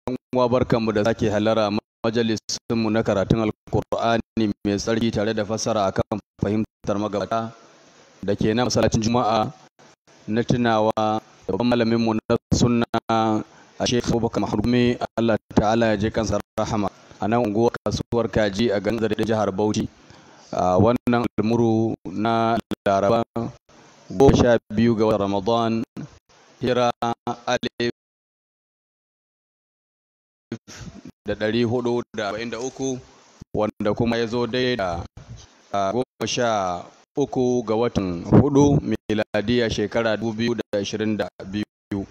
uwa barkanmu da sake halara majalisinmu na karatun alkur'ani mai tsarki tare da fassara akan fahimtar magabata da ke na masallacin juma'a na tunawa da babban malaminmu na sunna a shekhu abubakar mahrumi allah ta'ala ya je kansa rahama a nan unguwar kasuwar kaji a garin da jihar bauchi a wannan almuru na laraba goma sha biyu ga ramadan hira alif da ɗari hudu da arba'in da uku wanda kuma ya zo dai da goma sha uku ga watan hudu miladiya shekara dubu biyu da ashirin da biyu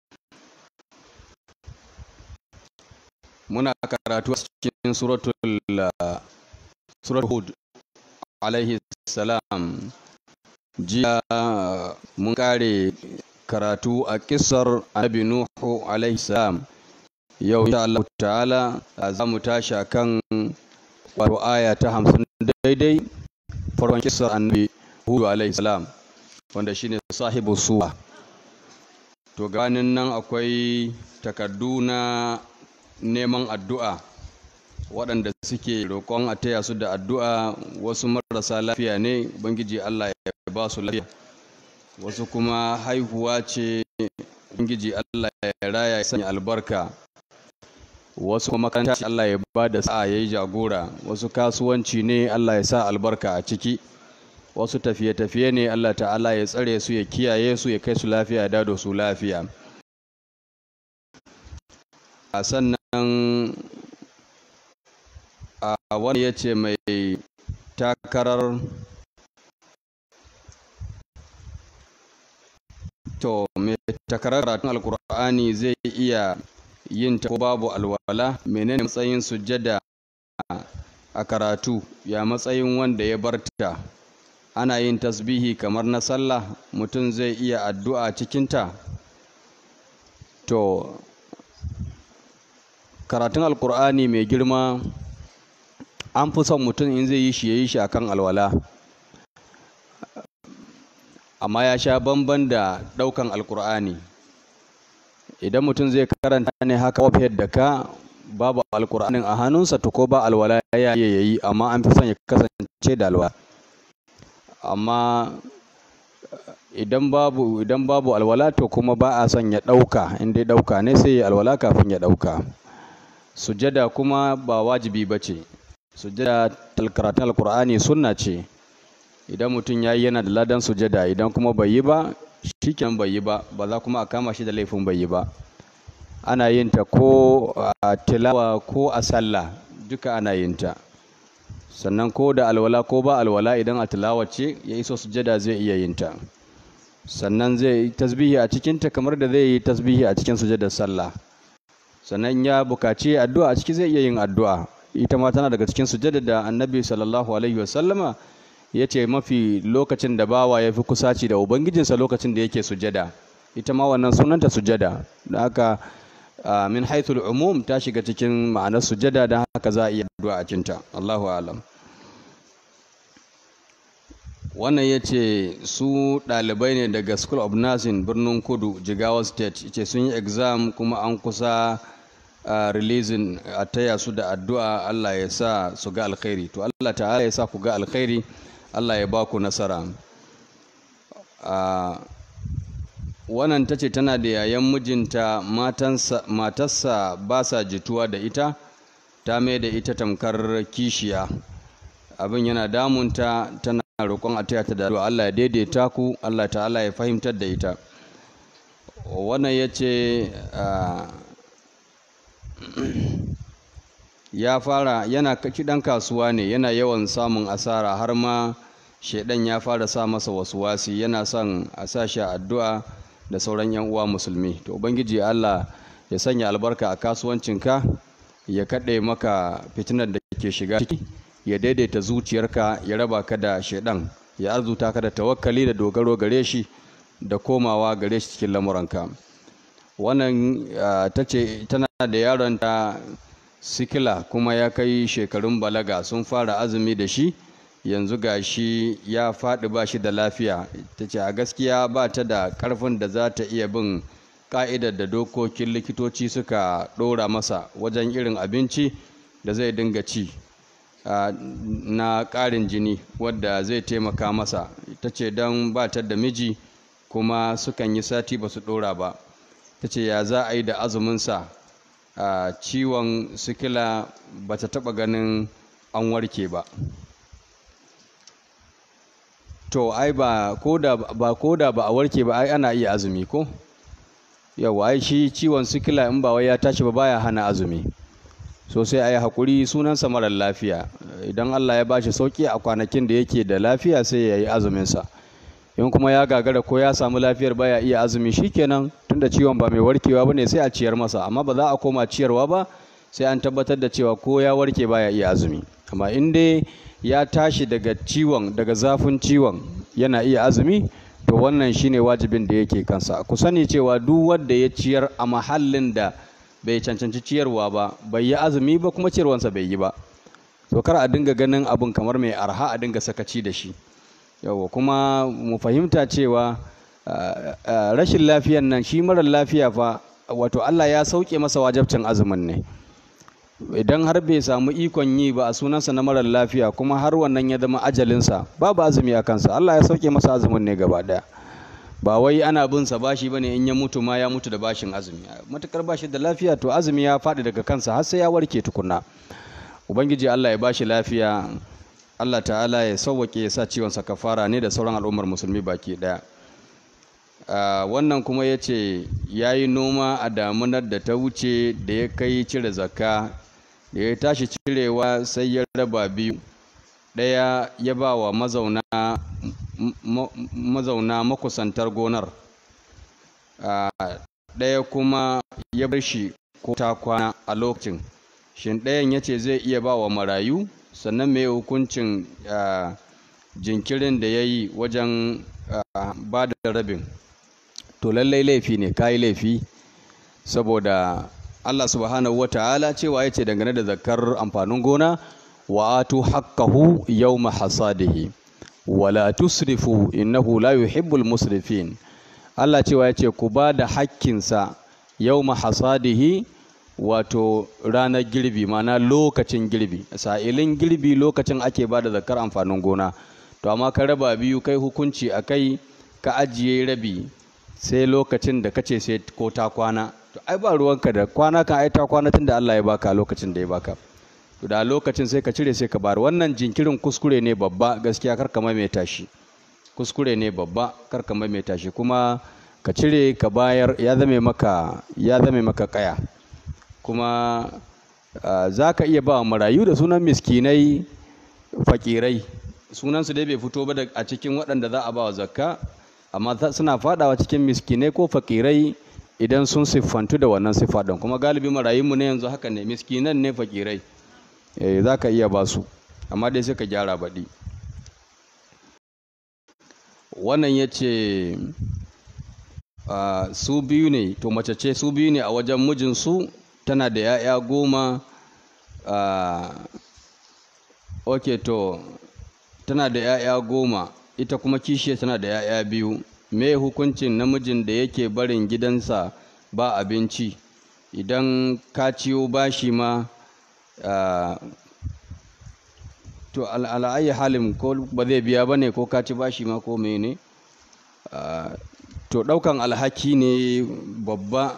muna karatu a cikin suratul suratul hud alaihi salam jiya mun kare karatu a kisar annabi nuhu alaihi salam yau insha Allah ta'ala za mu tashi kan wato aya ta hamsin daidai farkon kisar annabi hudu alaihi salam wanda shine sahibu suwa to ganin nan akwai takardu na neman addu'a waɗanda suke roƙon a taya su da addu'a wasu marasa lafiya ne bangiji Allah ya ba su lafiya wasu kuma haihuwa ce bangiji Allah ya raya ya sanya albarka wasu kuma makaranta Allah ya ba da sa'a ya yi jagora wasu kasuwanci ne Allah ya sa albarka a ciki wasu tafiye-tafiye ne Allah ta'ala ya tsare su ya kiyaye su ya kai su lafiya ya dado su lafiya a sannan a wani ya ce mai takarar to mai takarar karatun alkur'ani zai iya yin ta ko babu alwala menene matsayin sujjada a karatu ya matsayin wanda ya barta ana yin tasbihi kamar na sallah mutum zai iya addu'a cikinta to karatun alkur'ani mai girma an fi son mutum in zai yi shi ya yi shi akan alwala amma ya sha bamban da ɗaukan alkur'ani idan mutum zai karanta ne haka wafiyar da ka babu alkur'anin a hannunsa to ko ba alwala ya yi yayi amma an fi son ya kasance da alwala amma idan babu idan babu alwala to kuma ba a son ya ɗauka in dai ɗauka ne sai ya alwala kafin ya ɗauka sujada kuma ba wajibi ba ce sujada karatun alkur'ani sunna ce idan mutum ya yi yana da ladan sujada idan kuma bai yi ba shiken bai yi ba ba za kuma a kama shi da laifin bai yi ba ana yin ta ko a tilawa ko a sallah duka ana yin ta sannan ko da alwala ko ba alwala idan a tilawa ce ya iso sujada zai iya yin ta sannan zai yi tasbihi a cikin ta kamar da zai yi tasbihi a cikin sujadar sallah sannan ya bukaci addu'a a ciki zai iya yin addu'a ita ma tana daga cikin sujada da annabi sallallahu alaihi wasallama ya ce mafi lokacin da bawa ya fi kusaci da ubangijinsa lokacin da yake sujada ita ma wannan sunanta sujada da haka min haithul umum ta shiga cikin ma'anar sujada da haka za a iya addu'a a cinta Allahu alam wannan ya ce su ɗalibai ne daga school of nursing birnin kudu jigawa state ce sun yi exam kuma an kusa Uh, releasing a taya su da addu'a Allah ya sa su ga alkhairi to Allah ta'ala ya sa ku ga alkhairi Allah ya ba ku nasara uh, wannan ta ce tana da yayan mijinta matarsa ba sa jituwa da ita ta mai da ita tamkar kishiya abin yana damunta tana roƙon a taya ta da addu'a Allah ya daidaita ku Allah ta'ala ya fahimtar da ita wannan ya ce uh, ya fara yana kiɗan kasuwa ne yana yawan samun asara har ma shaidan ya fara sa masa wasu wasi yana son a sa shi addu'a da sauran yan uwa musulmi to ubangiji Allah ya sanya albarka a kasuwancinka ya kaɗe maka fitinar da ke shiga ciki ya daidaita zuciyarka ya raba ka da shaidan ya arzuta ka da tawakkali da dogaro gare shi da komawa gare shi cikin lamuranka wannan ta ce tana da yaronta sikila kuma ya kai shekarun balaga sun fara azumi da shi yanzu ga shi ya faɗi ba shi da lafiya ta ce a gaskiya ba ta da ƙarfin da za ta iya bin ka'idar da dokokin likitoci suka ɗora masa wajen irin abinci da zai dinga ci na ƙarin jini wadda zai taimaka masa ta ce don ba ta da miji kuma sukan yi sati ba su ɗora ba ta ce ya za a yi da azuminsa ciwon sikila ba ta taɓa ganin an warke ba to ai ba koda ba koda ba a warke ba ai ana iya azumi ko yawa ai shi ciwon sikila in ba wai ya tashi ba baya hana azumi so sai ayi hakuri sunansa marar lafiya idan Allah ya bashi sauki a kwanakin da yake da lafiya sai ya yi azumin sa in kuma ya gagara ko ya samu lafiyar baya iya azumi shikenan tunda ciwon ba mai warkewa bane sai a ciyar masa amma ba za a koma ciyarwa ba sai an tabbatar da cewa ko ya warke baya iya azumi amma in dai ya tashi daga ciwon daga zafin ciwon yana iya azumi to wannan shine wajibin da yake kansa ku sani cewa duk wanda ya ciyar a mahallin da bai cancanci ciyarwa ba bai yi azumi ba kuma ciyarwansa bai yi ba to kar a dinga ganin abun kamar mai arha a dinga sakaci da shi yawa kuma mu fahimta cewa rashin lafiyan nan shi marar lafiya fa wato Allah ya sauke masa wajabcin azumin ne idan har bai samu ikon yi ba a sunansa na marar lafiya kuma har wannan ya zama ajalinsa babu azumi a kansa Allah ya sauke masa azumin ne gaba daya ba wai ana bin sa bashi bane in ya mutu ma ya mutu da bashin azumi matukar bashi da lafiya to azumi ya faɗi daga kansa har sai ya warke tukunna ubangiji Allah ya bashi lafiya Allah ta'ala ya sauwake ya sa ciwon sa kafara ne da sauran al'ummar musulmi baki daya wannan kuma ya ce ya yi noma a damunar da ta wuce da ya kai cire zakka da ya tashi cirewa sai ya raba biyu ɗaya ya ba wa mazauna mazauna makusantar gonar ɗaya kuma ya bar shi ko ta kwana a lokacin shin ɗayan ya ce zai iya ba wa marayu sannan mai hukuncin jinkirin da ya yi wajen ba da rabin to lallai laifi ne kayi laifi saboda Allah subhanahu wata'ala cewa yace dangane da zakar amfanin gona wa atu haqqahu yawma hasadihi wala tusrifu innahu la yuhibbul musrifin Allah cewa yace ku ba da hakkinsa yawma hasadihi wato ranar girbi mana lokacin girbi sa'ilin girbi lokacin ake ba da zakar amfanin gona to amma ka raba biyu kai hukunci akai ka ajiye rabi sai lokacin da kace sai ko ta kwana to ai ba ruwanka da kwana kan ai ta kwana tunda Allah ya baka lokacin da ya baka to da lokacin sai ka cire sai ka bar wannan jinkirin kuskure ne babba gaskiya kar ka maimaita shi kuskure ne babba kar ka maimaita shi kuma ka cire ka bayar ya zame maka ya zame maka kaya kuma za ka iya ba marayu da sunan miskinai fakirai sunansu dai bai fito ba a cikin waɗanda za a ba wa zakka amma suna fadawa cikin miskinai ko fakirai idan sun siffantu da wannan siffa ɗin kuma galibi marayunmu ne yanzu haka ne miskinan ne fakirai eh za ka iya ba su amma dai sai ka gyara baɗi wannan ya ce su biyu ne to mace ce su biyu ne a wajen mijinsu tana da 'ya'ya goma ok to tana da 'ya'ya goma ita kuma kishiya tana da 'ya'ya biyu me hukuncin namijin da yake barin gidansa ba abinci idan ka ciyo bashi ma to al'ayi halin ko ba zai biya ba ne ko ka ci bashi ma ko mene to ɗaukan alhaki ne babba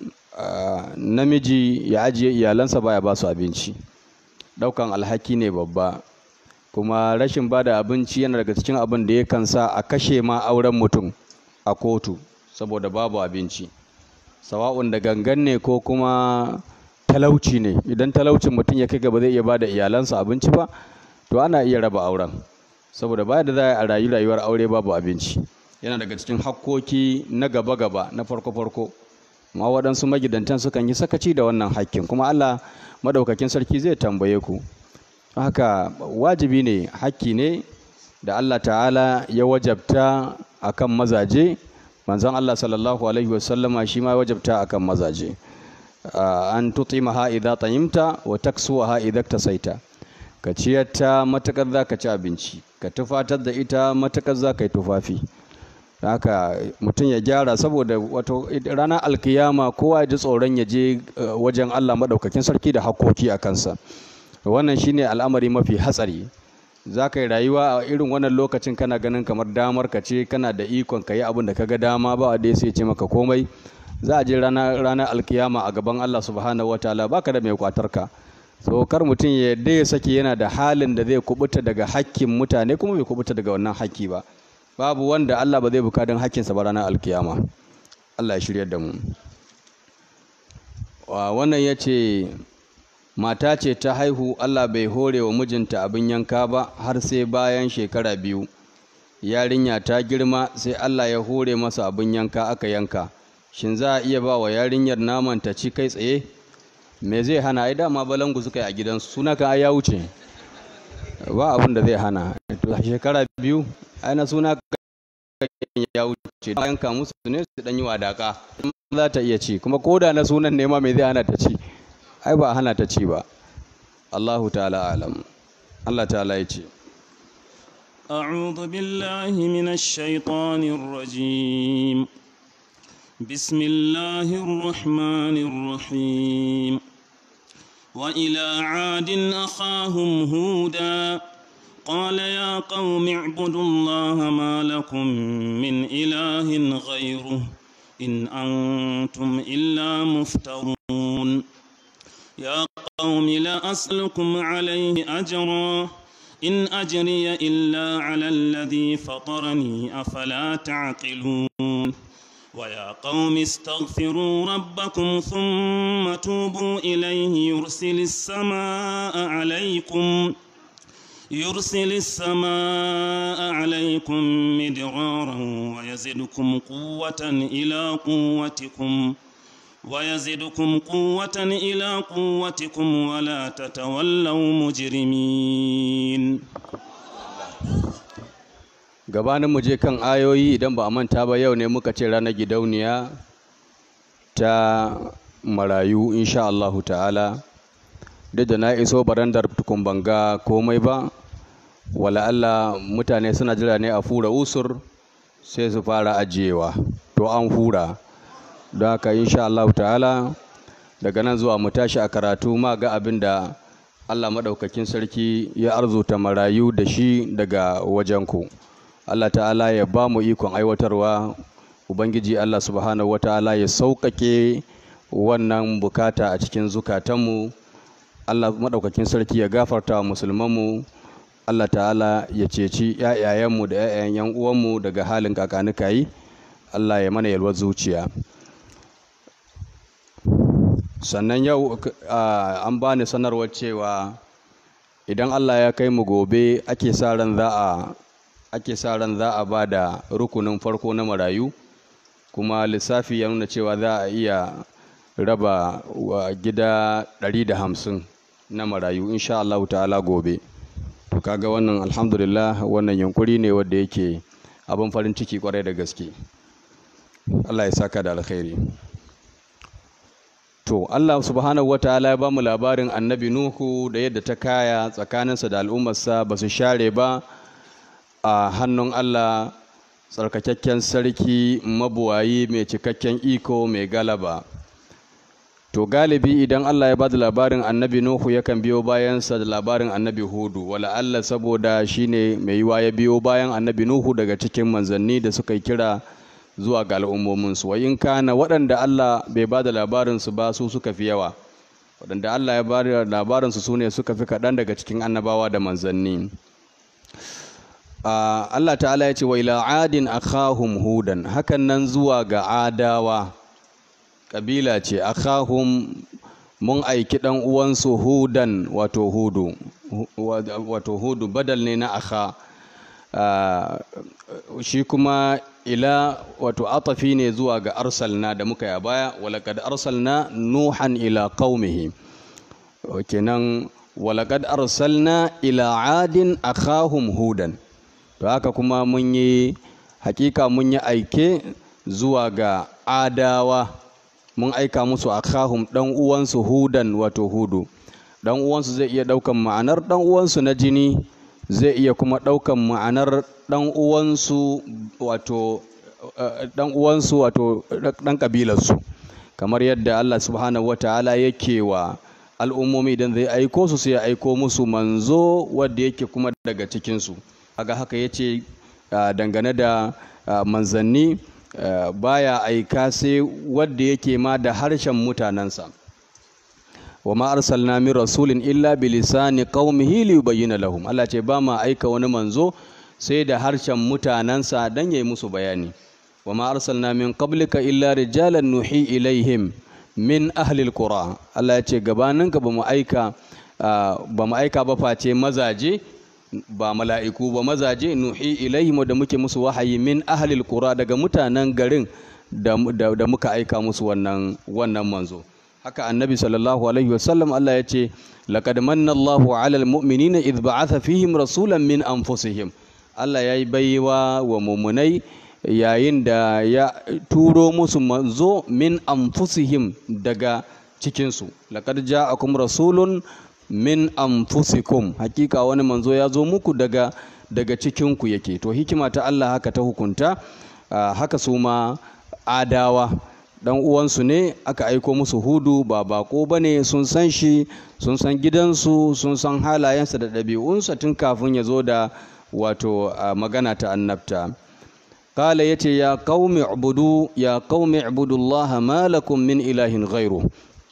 namiji ya ajiye iyalansa baya ba su abinci ɗaukan alhaki ne babba kuma rashin ba da abinci yana daga cikin abin da yakan sa a kashe ma auren mutum a kotu saboda babu abinci sawa'un da gangan ne ko kuma talauci ne idan talaucin mutum ya kai gaba zai iya ba da iyalansa abinci ba to ana iya raba auren saboda ba da za a rayu rayuwar aure babu abinci yana daga cikin hakkoki na gaba-gaba na farko-farko ma waɗansu magidantan sukan yi sakaci da wannan hakkin kuma allah madaukakin sarki zai tambaye ku haka wajibi ne hakki ne da Allah ta'ala ya wajabta akan mazaje manzon Allah sallallahu alaihi wasallama shi ma wajabta akan mazaje an tutimaha idza tayimta wa taksuha idza tasaita ka ciyar ta matakar za ka ci abinci ka tufatar da ita matakar za ka yi tufafi haka mutum ya gyara saboda wato ranar alkiyama kowa ya ji tsoron ya je wajen Allah maɗaukakin sarki da hakoki a kansa wannan shine al'amari mafi hatsari za ka yi rayuwa a irin wannan lokacin kana ganin kamar damar ka ce kana da ikon ka yi abin da ka ga dama ba a dai sai ce maka komai za a je ranar alkiyama a gaban Allah subhanahu wataala baka da mai kwatar ka so kar mutum ya yadda ya sake yana da halin da zai kubuta daga hakkin mutane kuma bai kubuta daga wannan hakki ba babu wanda Allah ba zai bukadin hakkinsa ba ranar alkiyama Allah ya shirya da mu wannan ya ce mata ce ta haihu Allah bai hore wa mijinta abin yanka ba har sai bayan shekara biyu yarinya ta girma sai Allah ya hore masa abin yanka aka yanka shin za a iya ba wa yarinyar naman ta ci kai tsaye me zai hana ai dama balangu suka yi a gidansu suna kan ai ya wuce ba abin da zai hana shekara biyu ai na suna ya wuce da yanka musu ne su dan yi wadaka za ta iya ci kuma koda na sunan ne ma me zai hana ta ci ai ba hana ta ci ba Allahu ta'ala alam Allah ta'ala ya ce أعوذ بالله من الشيطان الرجيم بسم الله الرحمن الرحيم وإلى عاد أخاهم هودا قال يا قوم اعبدوا الله ما لكم من إله غيره إن أنتم إلا مفترون يا قوم لا أسألكم عليه أجرا إن أجري إلا على الذي فطرني أفلا تعقلون ويا قوم استغفروا ربكم ثم توبوا إليه يرسل السماء عليكم يرسل السماء عليكم مدرارا ويزدكم قوة إلى قوتكم ويزدكم قوة إلى قوتكم ولا تتولوا مجرمين gabanin mu je kan ayoyi idan ba a manta ba yau ne muka ce ranar gidauniya ta marayu insha Allahu ta'ala duk da na iso barandar tukun banga komai ba wala Allah mutane suna jira ne a fura usur sai su fara ajiyewa to an fura don haka insha Allah ta'ala daga nan zuwa mu tashi a karatu ma ga abin da Allah maɗaukakin sarki ya arzuta marayu da shi daga wajenku Allah ta'ala ya ba mu ikon aiwatarwa Ubangiji Allah subhanahu wa ta'ala ya sauƙaƙe wannan bukata a cikin zukatanmu Allah maɗaukakin sarki ya gafarta wa musulmanmu Allah ta'ala ya ceci ‘ya'yayenmu da ‘ya'yan ‘yan uwanmu daga halin kakanikayi Allah ya mana yalwar zuciya sannan yau an bani sanarwar cewa idan Allah ya kai mu gobe ake sa ran za a ake sa ran za a ba da rukunin farko na marayu kuma lissafi ya nuna cewa za a iya raba wa gida 150 na marayu insha Allah ta'ala gobe to kaga wannan alhamdulillah wannan yunkuri ne wanda yake abin farin ciki kwarai da gaske Allah ya saka da alkhairi to Allah subhanahu wataala ya bamu labarin annabi Nuhu da yadda ta kaya tsakaninsa da al'ummarsa ba su share ba a hannun Allah tsarkakakken sarki mabuwayi mai cikakken iko mai galaba to galibi idan Allah ya bada labarin annabi Nuhu yakan biyo bayansa da labarin annabi Hudu wala Allah saboda shine mai yiwa ya biyo bayan annabi Nuhu daga cikin manzanni da suka yi kira zuwa ga al'ummominsu wa in kana waɗanda Allah bai bada labarinsu ba su suka fi yawa waɗanda Allah ya bada labarinsu su ne suka fi kaɗan daga cikin annabawa da manzanni Allah ta'ala ya ce wa ila adin akhahum hudan hakan nan zuwa ga adawa kabila ce akhahum mun aiki dan uwansu hudan wato hudu wato hudu badal ne na akha shi kuma ila wato atafi ne zuwa ga arsalna da muka yi a baya walaqad arsalna nuhan ila qaumihi kenan walaqad arsalna ila adin akhahum hudan to haka kuma mun yi hakika mun yi aike zuwa ga adawa mun aika musu akhahum dan uwansu hudan wato hudu dan uwansu zai iya daukan ma'anar dan uwansu na jini zai iya kuma daukan ma'anar dan uwansu wato dan uwansu wato dan kabilarsu kamar yadda Allah subhanahu wataala yake wa al'ummomi idan zai aiko su sai ya aiko musu manzo wanda yake kuma daga cikinsu kaga haka yace dangane da manzanni baya aika sai wanda yake ma da harshen mutanensa wa ma arsalna min rasulin illa bi lisani qaumihi li yubayyana lahum Allah ce ba ma aika wani manzo sai da harshen mutanensa dan yayi musu bayani wa ma arsalna min qablika illa rijalan nuhi ilaihim min ahlil qura Allah ya ce gabaninka ba mu aika ba mu aika ba face mazaje ba mala'iku ba mazaje nuhi ilaihim da muke musu wahayi min ahlil qura daga mutanen garin da, da, muka aika musu wannan wannan manzo haka annabi sallallahu alaihi wasallam Allah ya ce laqad manna Allahu 'alal mu'minina idh ba'atha fihim rasulan min anfusihim Allah ya yi baiwa wa mumunai yayin da ya turo musu manzo min anfusihim daga cikinsu laqad ja'akum rasulun min anfusikum hakika wani manzo ya zo muku daga daga cikinku yake to hikima ta Allah haka ta hukunta haka su ma adawa dan uwansu ne aka aiko musu hudu ba bako bane sun san shi sun san gidansu sun san halayensa da ɗabi'unsa tun kafin ya zo da wato magana ta annabta قال يتي يا قوم اعبدوا يا قوم اعبدوا الله ما لكم من إله غيره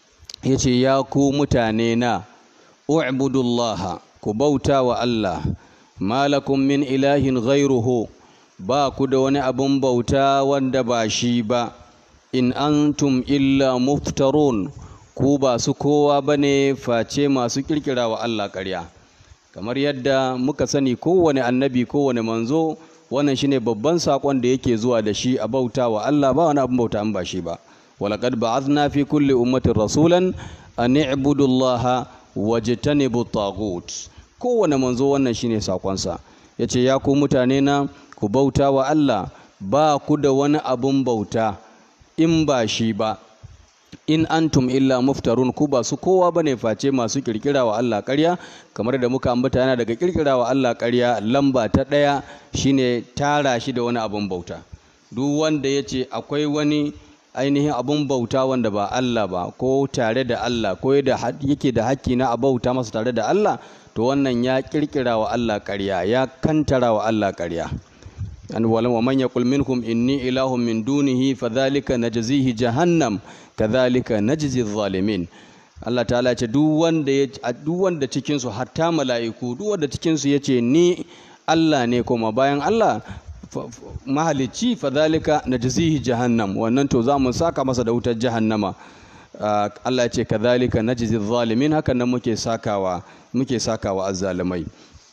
يتي يا كو متانينا اعبدوا الله كبوتا والله ما لكم من إله غيره با كدون أبن بوتا واندباشيبا إن أنتم إلا مفترون كوبا سكوا بني فاتي ما سكركرا والله كريا kamar yadda muka sani kowane annabi kowane manzo wannan shine babban sakon da yake zuwa da shi a bauta wa Allah ba wani abin bauta an ba shi ba walaqad ba'athna fi kulli ummatin rasulan an i'budu Allah wajtanibu taghut kowane manzo wannan shine sakonsa yace ya ku mutane na ku bauta wa Allah ba ku da wani abun bauta in ba shi ba in antum illa muftarun ku ba su kowa bane face masu kirkira wa Allah ƙarya kamar da muka ambata yana daga kirkira wa Allah ƙarya lamba ta ɗaya shine tara shi da wani abun bauta duk wanda ya ce akwai wani ainihin abun bauta wanda ba Allah ba ko tare da Allah ko yake da haƙƙi na a bauta masa tare da Allah to wannan ya kirkira wa Allah ƙarya ya kantara wa Allah ƙarya an wa man yaqul minkum inni ilahun min dunihi fadhalika najzihi jahannam kadhalika najzi zalimin Allah ta'ala ce duk wanda ya duk wanda cikin su hatta mala'iku duk wanda cikin su yace ni Allah ne kuma bayan Allah mahalicci fadhalika najzihi jahannam wannan to za mu saka masa da wutar jahannama Allah ya ce kadhalika najzi zalimin hakan nan muke sakawa muke sakawa azzalimai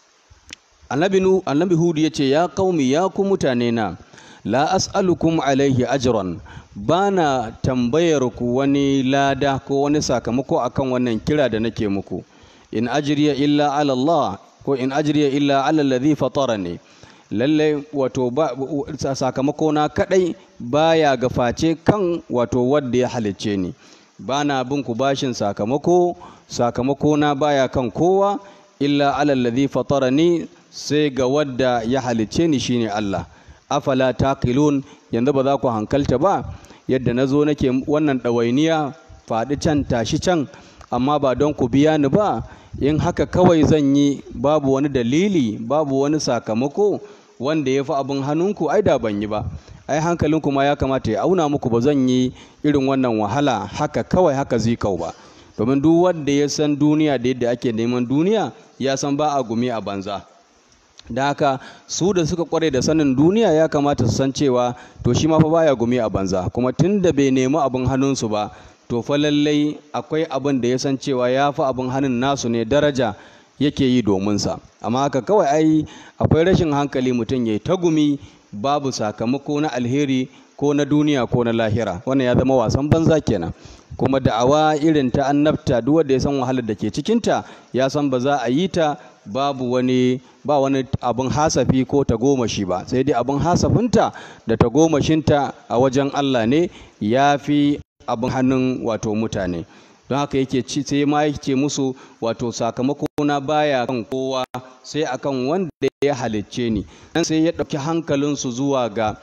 annabi nu annabi hudu yace ya qaumi ya ku mutane na la as'alukum alaihi ajran bana tambayar ku wani lada ko wani sakamako akan wannan kira da nake muku in ajriya illa ala Allah ko in ajriya illa ala alladhi fatarani lalle wato ba sakamako na kadai baya gaface kan wato wanda ya halicce ni bana bin ku bashin sakamako sakamako na baya kan kowa illa ala alladhi fatarani sai ga wadda ya halicce ni shine Allah afala taqilun yanzu ba za ku hankalta ba yadda na zo nake wannan ɗawainiya faɗi can tashi can amma ba don ku biya ni ba in haka kawai zan yi babu wani dalili babu wani sakamako wanda ya fi abin hannunku ai da ban yi ba ai hankalinku ma ya kamata ya auna muku ba zan yi irin wannan wahala haka kawai haka zikau ba domin duk wanda ya san duniya da yadda ake neman duniya ya san ba a gumi a banza da haka su da suka kware da sanin duniya ya kamata su san cewa to shi ma fa baya gumi a banza kuma tun da bai nemi abin hannunsu ba to fa lallai akwai abin da ya san cewa ya fi abin hannun nasu ne daraja yake yi domin sa amma haka kawai ai akwai rashin hankali mutum ya yi ta gumi babu sakamako na alheri ko na duniya ko na lahira wannan ya zama wasan banza kenan kuma da'awa irin ta annabta duk wanda ya san wahalar da ke cikinta ya san ba za a yi ta babu wani ba wani abin hasafi ko tagomashi ba sai dai abin hasafinta da tagomashinta a wajen Allah ne ya fi abin hannun wato mutane don haka yake ci sai ma yake musu wato sakamako na baya kan kowa sai akan wanda ya halicce ni dan sai ya ɗauki hankalinsu zuwa ga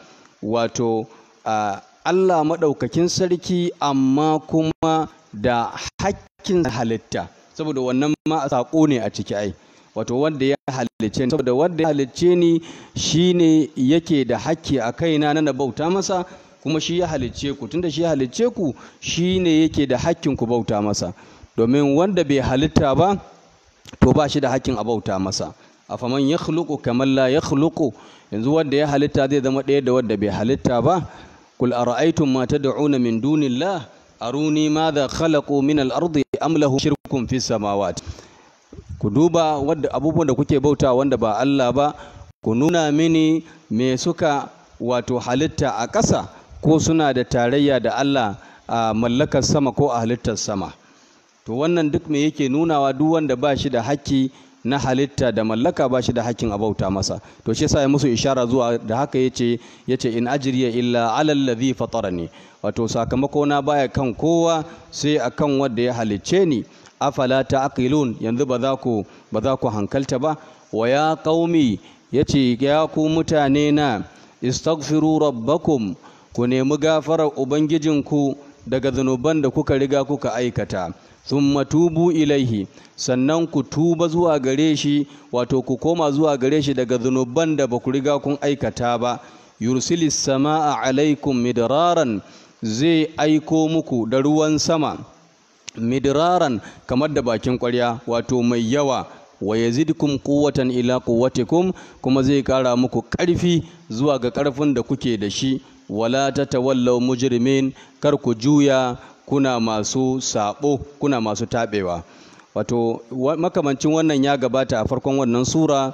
wato Allah maɗaukakin sarki amma kuma da hakkin halitta saboda wannan ma saƙo ne a ciki ai wato wanda ya halicce ni saboda wanda ya halicce ni shine yake da hakki a kaina na bauta masa kuma shi ya halicce ku tunda shi ya halicce ku shine yake da hakkin ku bauta masa domin wanda bai halitta ba to ba shi da hakkin a bauta masa afaman ya khluqu kamar la ya khluqu yanzu wanda ya halitta zai zama ɗaya da wanda bai halitta ba kul ara'aytum ma tad'una min dunillah aruni madha khalaqu min al-ardi am lahum shirkun fis samawati ku duba wadda abubuwan da kuke bauta wanda ba Allah ba ku nuna mini me suka wato halitta a ƙasa ko suna da tarayya da Allah a mallakar sama ko a halittar sama to wannan duk me yake nunawa duk wanda ba shi da haƙƙi na halitta da mallaka ba shi da hakkin a bauta masa to shi yasa ya musu ishara zuwa da haka yace yace in ajriya illa alal ladhi fatarani wato sakamako na baya kan kowa sai akan wanda ya halicce ni afala ta'qilun yanzu ba za ku ba za ku hankalta ba wa ya qaumi yace ya ku mutane na istaghfiru rabbakum ku nemi gafarar ubangijinku daga zanuban da kuka riga kuka aikata thumma tubu ilaihi sannan ku tuba zuwa gare shi wato ku koma zuwa gare shi daga zunuban da ba ku riga kun aikata ba yursilis sama'a alaikum midraran zai aiko muku da ruwan sama midraran kamar da bakin ƙwarya wato mai yawa wa yazidkum quwwatan ila quwwatikum kuma zai kara muku ƙarfi zuwa ga ƙarfin da kuke da shi wala tatawallaw mujrimin kar ku juya kuna masu sabo kuna masu tabewa wato makamancin wannan ya gabata a farkon wannan sura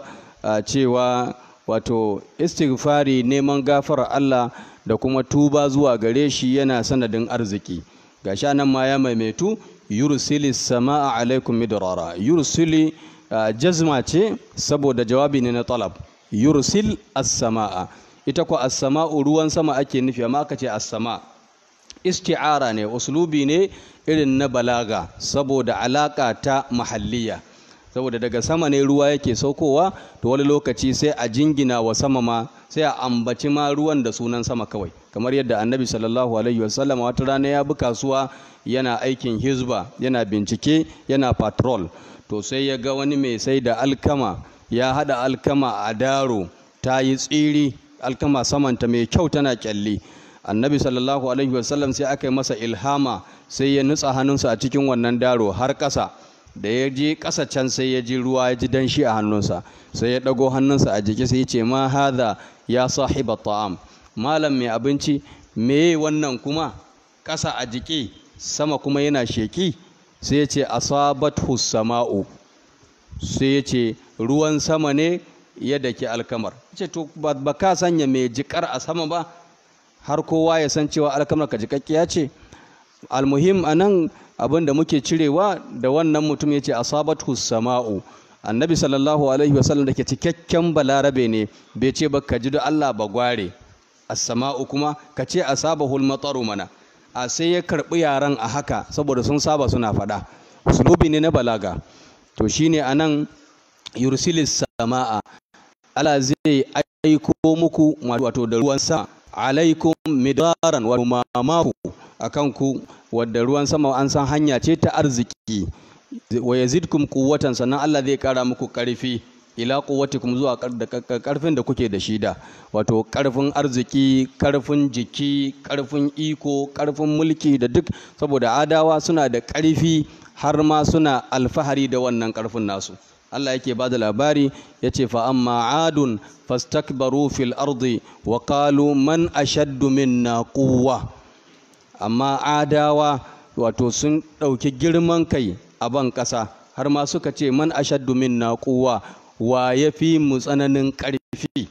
cewa wato istighfari neman gafarar Allah da kuma tuba zuwa gare shi yana sanadin arziki gashi nan ma ya maimaitu yursili sama'a alaikum midrara yursili jazma ce saboda jawabi ne na talab yursil as-sama'a ita ko as-sama'u ruwan sama ake nufi amma aka ce as-sama' isti'ara ne uslubi ne irin na balaga saboda alaka ta mahalliya saboda daga sama ne ruwa yake saukowa to wani lokaci sai a jingina wa sama ma sai a ambaci ma ruwan da sunan sama kawai kamar yadda annabi sallallahu alaihi wasallam wata rana ya bi kasuwa yana aikin hizba yana bincike yana patrol to sai ya ga wani mai sai da alkama ya hada alkama a daro ta yi tsiri alkama samanta mai kyau tana kyalli annabi sallallahu alaihi wasallam sai aka yi masa ilhama sai ya nutsa hannunsa a cikin wannan daro har ƙasa da ya je ƙasa can sai ya ji ruwa ya ji danshi a hannunsa sai ya ɗago hannunsa a jiki sai ya ce ma hadha ya sahiba ta'am malam mai abinci me wannan kuma ƙasa a jiki sama kuma yana sheki sai ya ce asabathu sama'u sai ya ce ruwan sama ne ya daki alkamar ce to ba ka sanya mai jikar a sama ba har kowa ya san cewa alkamar ka jikakkiya ce almuhim anan abin da muke cirewa da wannan mutum ya ce asabatu sama'u annabi sallallahu alaihi wasallam da ke cikakken balarabe ne bai ce ba ka ji da Allah ba gware as-sama'u kuma ka ce asabahul mataru mana a sai ya karbi yaran a haka saboda sun saba suna faɗa uslubi ne na balaga to shine anan yursilis sama'a Allah zai aiko muku wato da ruwan sama alaikum midaran wa mamaku akan ku wadda ruwan sama an san hanya ce ta arziki wa yazidkum quwwatan sannan Allah zai kara muku karfi ila quwwatikum zuwa karfin da kuke da shi da wato karfin arziki karfin jiki karfin iko karfin mulki da duk saboda adawa suna da karfi har ma suna alfahari da wannan karfin nasu Allah yake ba da labari ya ce fa amma adun fastakbaru fil ardi wa qalu man ashaddu minna quwwa amma adawa wato sun ɗauki girman kai a ban ƙasa har ma suka ce man ashaddu minna quwwa wa yafi mu tsananin ƙarfi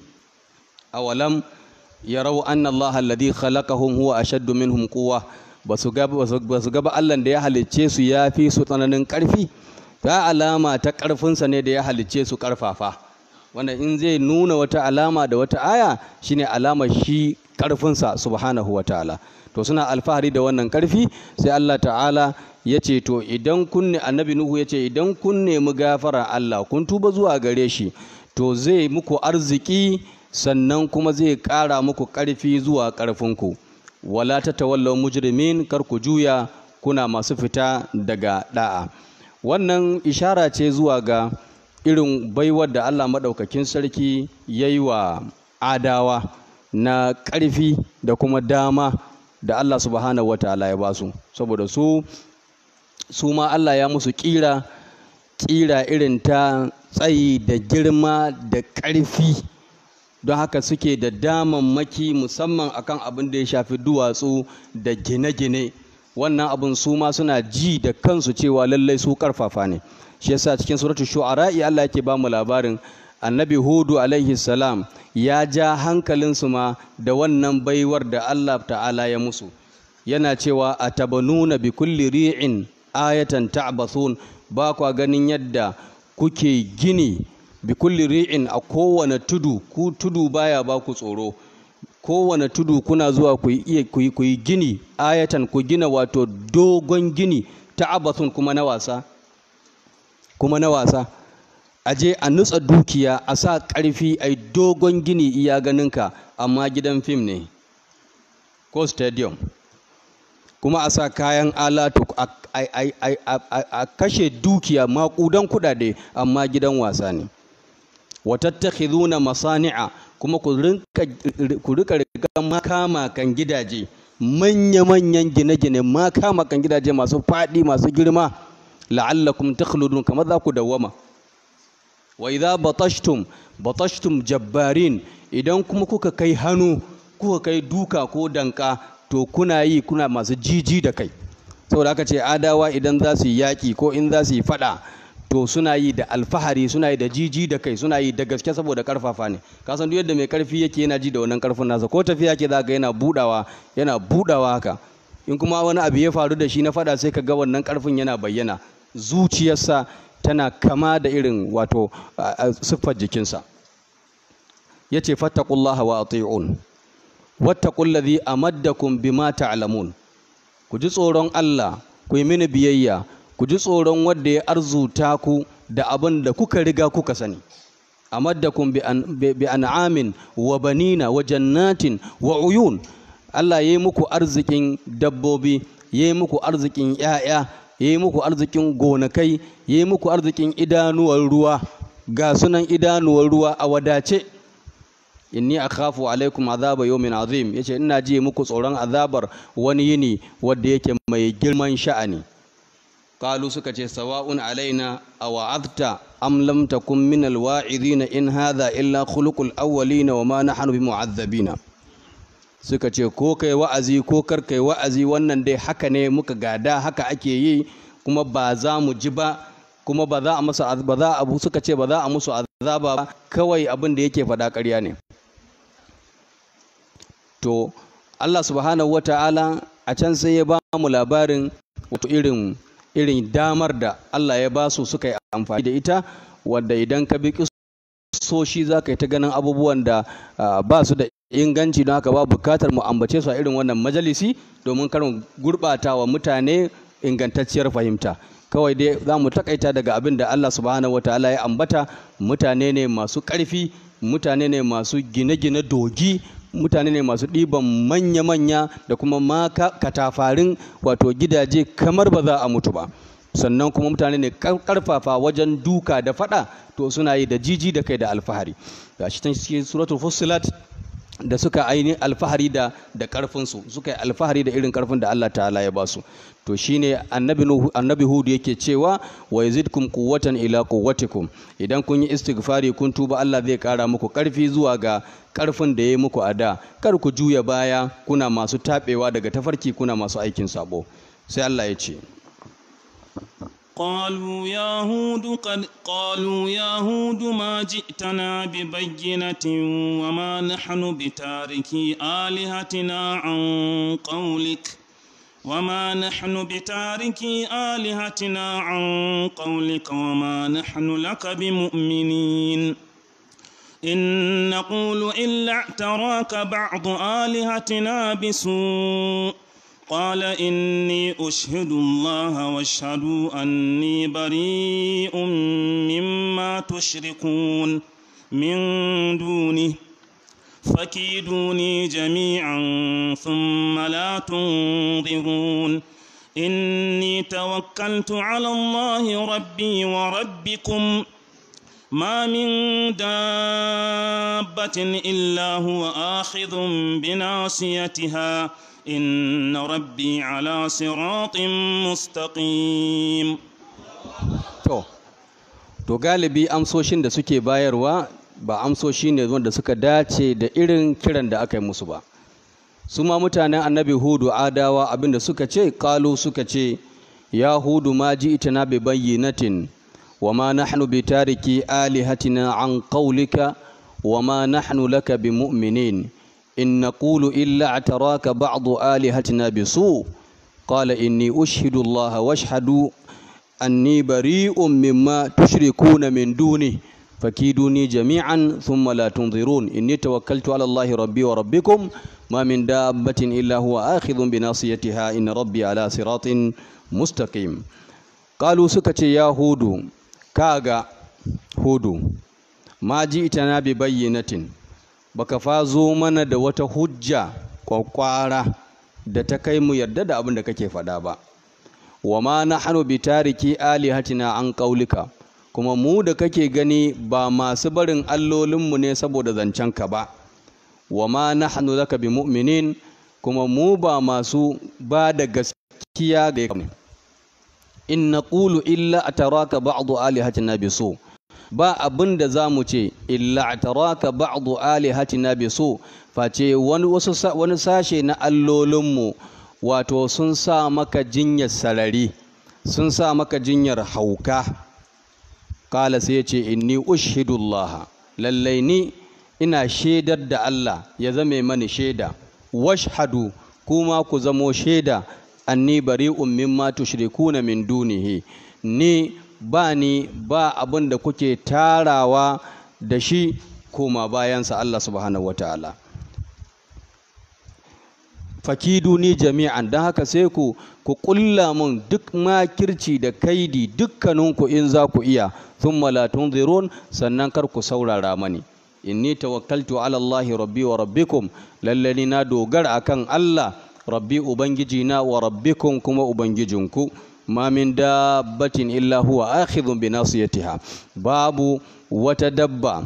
awalam yarau anna Allah alladhi khalaqahum huwa ashaddu minhum quwwa basu ga basu ga Allah da ya halicce su yafi su tsananin ƙarfi ta alama ta ƙarfinsa ne da ya halicce su ƙarfafa wanda in zai nuna wata alama da wata aya shine alama shi ƙarfinsa subhanahu wa ta'ala to suna alfahari da wannan ƙarfi sai Allah ta'ala ya ce to idan kun ne annabi nuhu ya ce idan kun nemi gafara Allah kun tuba zuwa gare shi to zai muku arziki sannan kuma zai ƙara muku ƙarfi zuwa ƙarfinku wala ta tawallau mujrimin kar ku juya kuna masu fita daga da'a wannan ishara ce zuwa ga irin baiwar da Allah maɗaukakin sarki ya yi wa adawa na ƙarfi da kuma dama da Allah subhanahu wa ta'ala ya basu saboda su su ma Allah ya musu ƙira ƙira irin ta tsayi da girma da ƙarfi don haka suke da damammaki musamman akan abin da ya shafi duwatsu da gine-gine wannan abin su ma suna ji da kansu cewa lallai su karfafa ne shi yasa cikin suratul shu'ara Allah yake ba mu labarin annabi hudu alaihi salam ya ja hankalinsu ma da wannan baiwar da Allah ta'ala ya musu yana cewa atabanuna bi kulli ri'in ayatan ta'bathun ba kwa ganin yadda kuke gini bi kulli ri'in a kowane tudu ku tudu baya ba ku tsoro kowane tudu kuna zuwa ku yi ku yi gini ayatan ku gina wato dogon gini ta'abathun kuma na wasa kuma na wasa a je a nutsa dukiya a sa ƙarfi a yi dogon gini iya ganinka amma gidan fim ne ko stadium kuma a sa kayan alatu a kashe dukiya maƙudan kuɗaɗe amma gidan wasa ne watattakhiduna masani'a kuma ku rika riga makama kan gidaje manya-manyan gine-gine makama kan gidaje masu faɗi masu girma la'allakum takhludun kamar za ku dawwama wa idza batashtum batashtum jabbarin idan kuma kuka kai hannu kuka kai duka ko danka to kuna yi kuna masu jiji da kai saboda aka ce adawa idan za su yi yaƙi ko in za su yi faɗa to suna yi da alfahari suna yi da jiji da kai suna yi da gaske saboda karfafa ne ka san duk yadda mai karfi yake yana ji da wannan karfin nasa ko tafiya ke zaka yana budawa yana budawa haka in kuma wani abu ya faru da shi na fada sai ka ga wannan karfin yana bayyana zuciyarsa tana kama da irin wato siffar jikinsa yace fattaqullaha wa ati'un wattaqul ladhi amaddakum bima ta'lamun ku ji tsoron Allah ku yi mini biyayya ku ji tsoron wanda ya arzuta ku da abin da kuka riga kuka sani amaddakum bi an'amin wa banina wa jannatin wa uyun Allah ya yi muku arzikin dabbobi ya yi muku arzikin ‘ya'ya ya yi muku arzikin gonakai ya yi muku arzikin idanuwar ruwa ga sunan idanuwar ruwa a wadace inni akhafu alaikum azaba yawmin azim yace ina ji muku tsoron azabar wani yini wanda yake mai girman sha'ani qalu suka ce sawa'un alaina aw wa'adta am lam takun min alwa'idina in hadha illa khuluqul awwalina wa ma nahnu bimu'azzabina suka ce ko kai wa'azi ko kar kai wa'azi wannan dai haka ne muka gada haka ake yi kuma ba za mu ji ba kuma ba za a musu ba za a suka ce ba za a musu azaba ba kawai abin da yake faɗa ƙarya ne to Allah subhanahu wata'ala a can sai ya ba mu labarin wato irin irin damar da Allah ya ba su suka yi amfani da ita wadda idan ka bi soshi za ka yi ta ganin abubuwan da ba su da inganci don haka ba bukatar mu ambace su a irin wannan majalisi domin karin gurɓata wa mutane ingantacciyar fahimta kawai dai za mu takaita daga abin da Allah subhanahu wataala ya ambata mutane ne masu ƙarfi mutane ne masu gine-gine dogi mutane ne masu ɗiban manya-manya da kuma maka katafarin wato gidaje kamar ba za a mutu ba sannan kuma mutane ne karfafa wajen duka da fada to suna yi da jiji da kai da alfahari ga shi cikin suratul fussilat da suka aini alfahari da da karfinsu suka yi alfahari da irin karfin da Allah ta'ala ya basu to shine annabi annabi hud yake cewa wa yazidkum quwwatan ila quwwatikum idan kun yi istighfari kun tuba Allah zai kara muku karfi zuwa ga karfin da ya yi muku a da kar ku juya baya kuna masu tabewa daga tafarki kuna masu aikin sabo sai Allah ya ce قالوا يا هود قد قالوا يا هود ما جئتنا ببينة وما نحن بتاركي آلهتنا عن قولك وما نحن بتاركي آلهتنا عن قولك وما نحن لك بمؤمنين إن نقول إلا اعتراك بعض آلهتنا بسوء قال إني أشهد الله واشهدوا أني بريء مما تشركون من دونه فكيدوني جميعا ثم لا تنظرون إني توكلت على الله ربي وربكم ما من دابة إلا هو آخذ بناصيتها إن ربي على صراط مستقيم to to galibi amsoshin da suke bayarwa ba amsoshi ne wanda suka dace da irin kiran da aka yi musu ba su ma mutanen annabi hudu adawa abinda suka ce kalu suka ce ya hudu ma ji ita na bayyinatin wa ma nahnu bi tariki alihatina an qawlika wa ma nahnu laka bi mu'minin in naqulu illa ataraka ba'du alihatina bi su qala inni ushhidu allaha washhadu anni bari'un mimma tushrikuna min duni fakiduni jami'an thumma la tunzirun inni tawakkaltu ala allahi rabbi wa rabbikum ma min dabbatin illa huwa akhidhun bi nasiyatiha inna rabbi ala siratin mustaqim qalu suka ce ya hudu kaga hudu ma ji itana bi bayyinatin baka fa zo mana da wata hujja kwakwara da ta kai mu yarda da abin da kake faɗa ba wa ma nahnu bi tariki alihatina an qaulika kuma mu da kake gani ba masu barin allolinmu ne saboda zancenka ba wa ma nahnu laka bi mu'minin kuma mu ba masu ba da gaskiya ga ne in naqulu illa ataraka ba'du alihatina bi su ba abin da za mu ce illa ataraka ba'du alihatina bi su face wani wasu wani sashe na allolinmu wato sun sa maka jinyar sarari sun sa maka jinyar hauka kala sai ya ce inni ushidullaha lallai ni ina shaidar da Allah ya zame mani shaida washhadu kuma ku zamo shaida anni bari'un mimma tushrikuna min dunihi ni ba ni ba abin da kuke tarawa da shi koma bayansa Allah subhanahu wataala fakiduni jami'an don haka sai ku ku kulla mun duk makirci da kaidi dukkaninku in za ku iya thumma la tunzirun sannan kar ku saurara mani inni tawakkaltu ala Allah rabbi wa rabbikum lallani na dogara akan Allah rabbi ubangiji na wa rabbikum kuma ubangijinku ma min dabbatin illa huwa akhidhun bi nasiyatiha babu wata dabba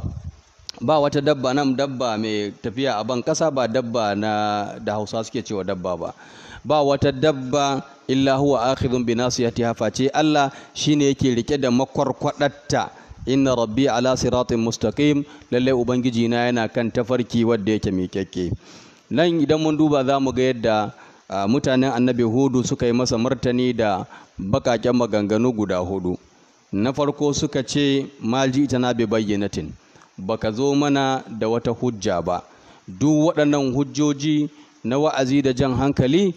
ba wata dabba nan dabba mai tafiya a ban kasa ba dabba na da hausa suke cewa dabba ba ba wata dabba illa huwa akhidhun bi nasiyatiha face Allah shine yake rike da makwarkwadatta inna rabbi ala siratin mustaqim lalle ubangiji na yana kan tafarki wanda yake miƙaƙƙe nan idan mun duba za mu ga yadda mutanen annabi hudu suka yi masa martani da bakaken maganganu guda hudu na farko suka ce malji ita na bi bayyanatin baka zo mana da wata hujja ba duk waɗannan hujjoji na wa'azi da jan hankali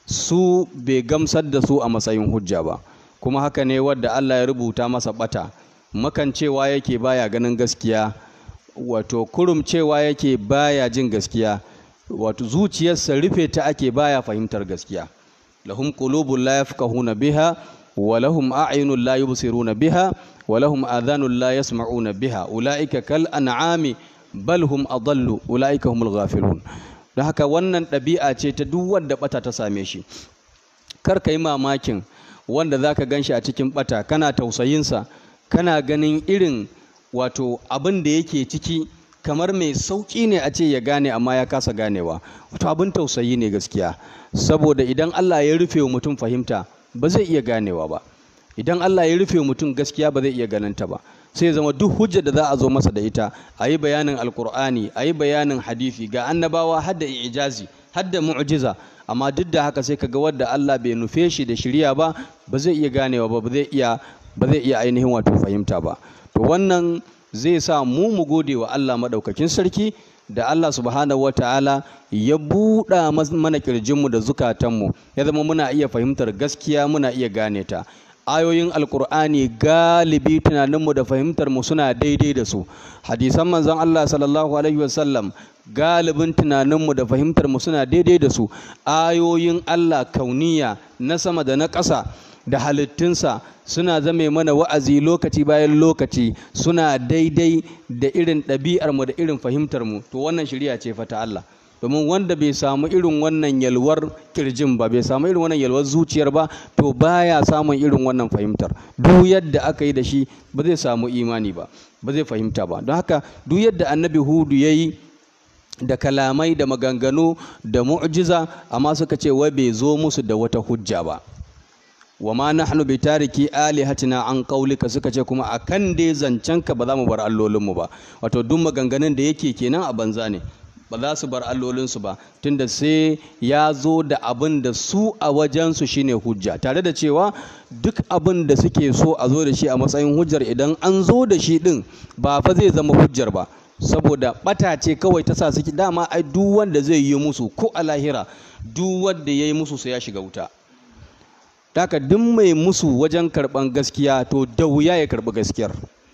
su bai gamsar da su a matsayin hujja ba kuma haka ne wadda Allah ya rubuta masa bata makan cewa yake baya ganin gaskiya wato kurum cewa yake baya jin gaskiya wato zuciyarsa rufe ta ake baya fahimtar gaskiya lahum qulubun la yafqahuna biha wa lahum a'yunun la yubsiruna biha wa lahum adhanun la yasma'una biha ulaika kal an'ami bal hum adallu ulaika humul ghafilun da haka wannan ɗabi'a ce ta duk wanda bata ta same shi kar ka yi mamakin wanda zaka ganshi a cikin bata kana tausayinsa kana ganin irin wato abin da yake ciki kamar mai sauƙi ne a ce ya gane amma ya kasa ganewa wato abin tausayi ne gaskiya saboda idan Allah ya rufe wa mutum fahimta ba zai iya ganewa ba idan Allah ya rufe mutum gaskiya ba zai iya ganinta ba sai zama duk hujjar da za a zo masa da ita a yi bayanin alkur'ani a yi bayanin hadisi ga annabawa har da ijazi har da mu'jiza amma duk da haka sai kaga wadda Allah bai nufe shi da shirya ba ba zai iya ganewa ba ba zai iya ba zai iya ainihin wato fahimta ba to wannan zai sa mu mu gode wa Allah madaukakin sarki da Allah subhanahu wataala ya buɗa mana kirjinmu da zukatanmu ya zama muna iya fahimtar gaskiya muna iya gane ta ayoyin alkur'ani galibi tunaninmu da fahimtarmu suna daidai da su hadisan manzon Allah sallallahu alaihi wasallam galibin tunaninmu da fahimtarmu suna daidai da su ayoyin Allah kauniya na sama da na ƙasa da halittunsa suna zame mana wa'azi lokaci bayan lokaci suna daidai da irin ɗabi'armu da irin fahimtarmu to wannan shirya ce fata Allah domin wanda bai samu irin wannan yalwar kirjin ba bai samu irin wannan yalwar zuciyar ba to baya samun irin wannan fahimtar duk yadda aka yi da shi ba zai samu imani ba ba zai fahimta ba don haka duk yadda annabi hudu ya yi da kalamai da maganganu da mu'jiza amma suka ce wai bai zo musu da wata hujja ba wa ma nahnu bi tariki alihatina an qaulika suka ce kuma akan dai zancenka ba za mu bar allolinmu ba wato duk maganganun da yake kenan a banza ne ba za su bar allolinsu ba tunda sai ya zo da abin da su a wajensu shine hujja tare da cewa duk abin da suke so a zo da shi a matsayin hujjar idan an zo da shi din ba fa zai zama hujjar ba saboda bata ce kawai ta sa suke dama ai duk wanda zai yi musu ko a lahira duk wanda ya yi musu sai ya shiga wuta Daka duk mai musu wajen karɓan gaskiya to da wuya ya karɓi gaskiyar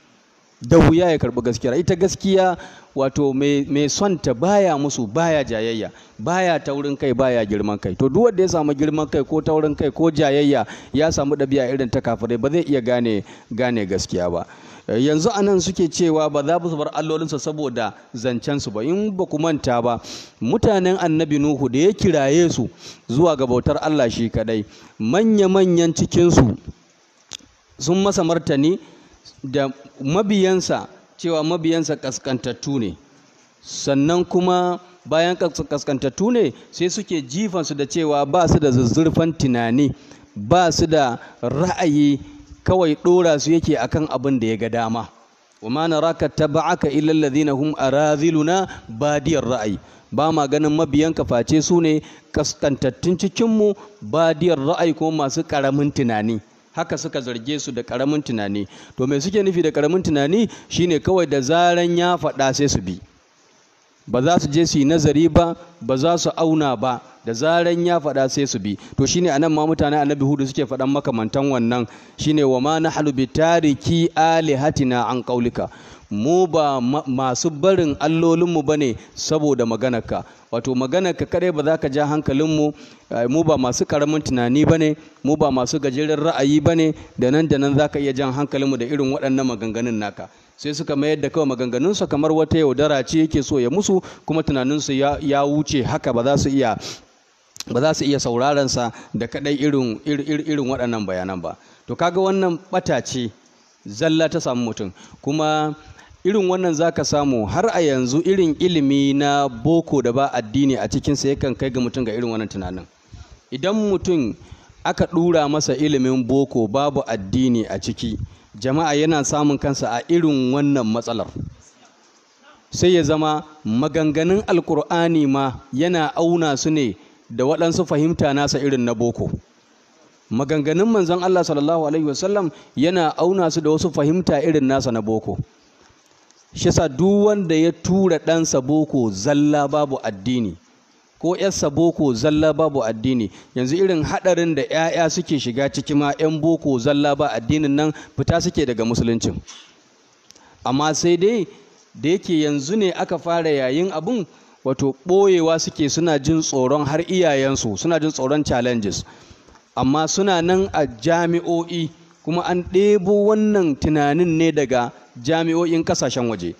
da wuya ya karɓi gaskiyar ita gaskiya wato mai son ta baya musu baya jayayya baya taurin kai baya girman kai to duk wanda ya samu girman kai ko taurin kai ko jayayya ya samu ɗabi'a irin ta kafirai ba zai iya gane gane gaskiya ba yanzu anan suke cewa ba za su bar allolinsa saboda zancensu ba in ba ku manta ba mutanen annabi nuhu da ya kiraye su zuwa ga bautar allah shi kadai manya-manyan cikinsu sun masa martani da mabiyansa cewa mabiyansa kaskantattu ne sannan kuma bayan kaskantattu ne sai suke jifansu da cewa ba su da zuzzurfan tunani ba su da ra'ayi kawai ɗora su yake akan abin da ya ga dama wa ma naraka taba'aka illa alladhina hum araziluna badiyar ra'ayi ba ma ganin mabiyanka face su ne kaskantattun cikinmu badiyar ra'ayi kuma masu ƙaramin tunani haka suka zarge su da ƙaramin tunani to me suke nufi da ƙaramin tunani shine kawai da zaran ya faɗa sai su bi ba za su je su yi nazari ba ba za su auna ba da zaran ya faɗa sai su bi to shine anan ma mutane annabi hudu suke faɗan makamantan wannan shine wa ma nahlu bi tariki alihatina an qaulika mu ba masu barin allolinmu bane saboda maganarka wato maganarka kadai ba za ka ja hankalinmu mu ba masu karamin tunani bane mu ba masu gajeren ra'ayi bane da nan da nan za ka iya jan hankalinmu da irin waɗannan maganganun naka sai suka mayar da kawai maganganunsa kamar wata yaudara ce yake so ya musu kuma tunaninsu ya wuce haka ba za su iya ba za su iya sauraron sa da kadai irin irin waɗannan bayanan ba to kaga wannan bata ce zalla ta samu mutum kuma irin wannan zaka samu har a yanzu irin ilimi na boko da ba addini a cikinsa yakan kai ga mutum ga irin wannan tunanin idan mutum aka ɗura masa ilimin boko babu addini a ciki jama'a yana samun kansa a irin wannan matsalar sai ya zama maganganun alkur'ani ma yana auna su ne da waɗansu fahimta nasa irin na boko maganganun manzon Allah sallallahu alaihi wasallam yana auna su da wasu fahimta irin nasa na boko shi sa duk wanda ya tura ɗansa boko zalla babu addini ko yarsa boko zalla babu addini yanzu irin haɗarin da 'ya'ya suke shiga ciki ma 'yan boko zalla ba addinin nan fita suke daga musuluncin amma sai dai da yake yanzu ne aka fara yayin abun wato ɓoyewa suke suna jin tsoron har iyayensu suna jin tsoron challenges amma suna nan a jami'o'i kuma an ɗebo wannan tunanin ne daga jami'o'in ƙasashen waje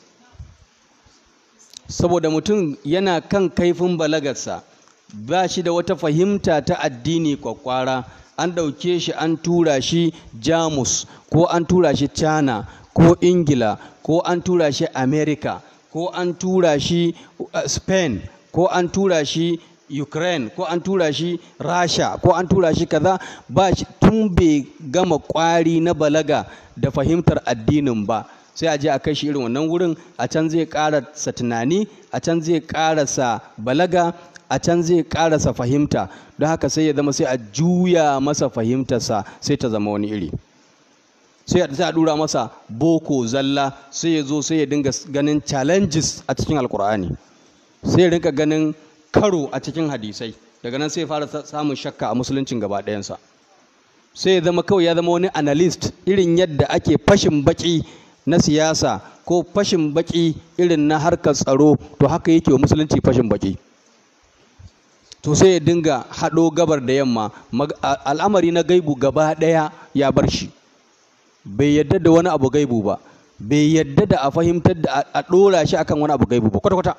saboda mutum yana kan kaifin balagarsa ba shi da wata fahimta ta addini kwakwara an ɗauke shi an tura shi jamus ko an tura shi china ko ingila ko an tura shi america ko an tura shi spain ko an tura shi ukraine ko an tura shi rasha ko an tura shi kaza ba shi tun bai gama kwari na balaga da fahimtar addinin ba sai a je a kai shi irin wannan wurin a can zai karasa tunani a can zai karasa balaga a can zai karasa fahimta don haka sai ya zama sai a juya masa fahimtarsa sai ta zama wani iri sai a dura masa boko zalla sai ya zo sai ya dinga ganin challenges a cikin alkur'ani sai ya rinka ganin karo a cikin hadisai daga nan sai ya fara samun shakka a musuluncin gaba ɗayansa sai ya zama kawai ya zama wani analyst irin yadda ake fashin baki na siyasa ko fashin baki irin na harkar tsaro to haka yake wa musulunci fashin baki to sai ya dinga haɗo gabar da yamma al'amari na gaibu gaba ɗaya ya bar shi bai yadda da wani abu gaibu ba bai yadda da a fahimtar da a ɗora shi akan wani abu gaibu ba kwata-kwata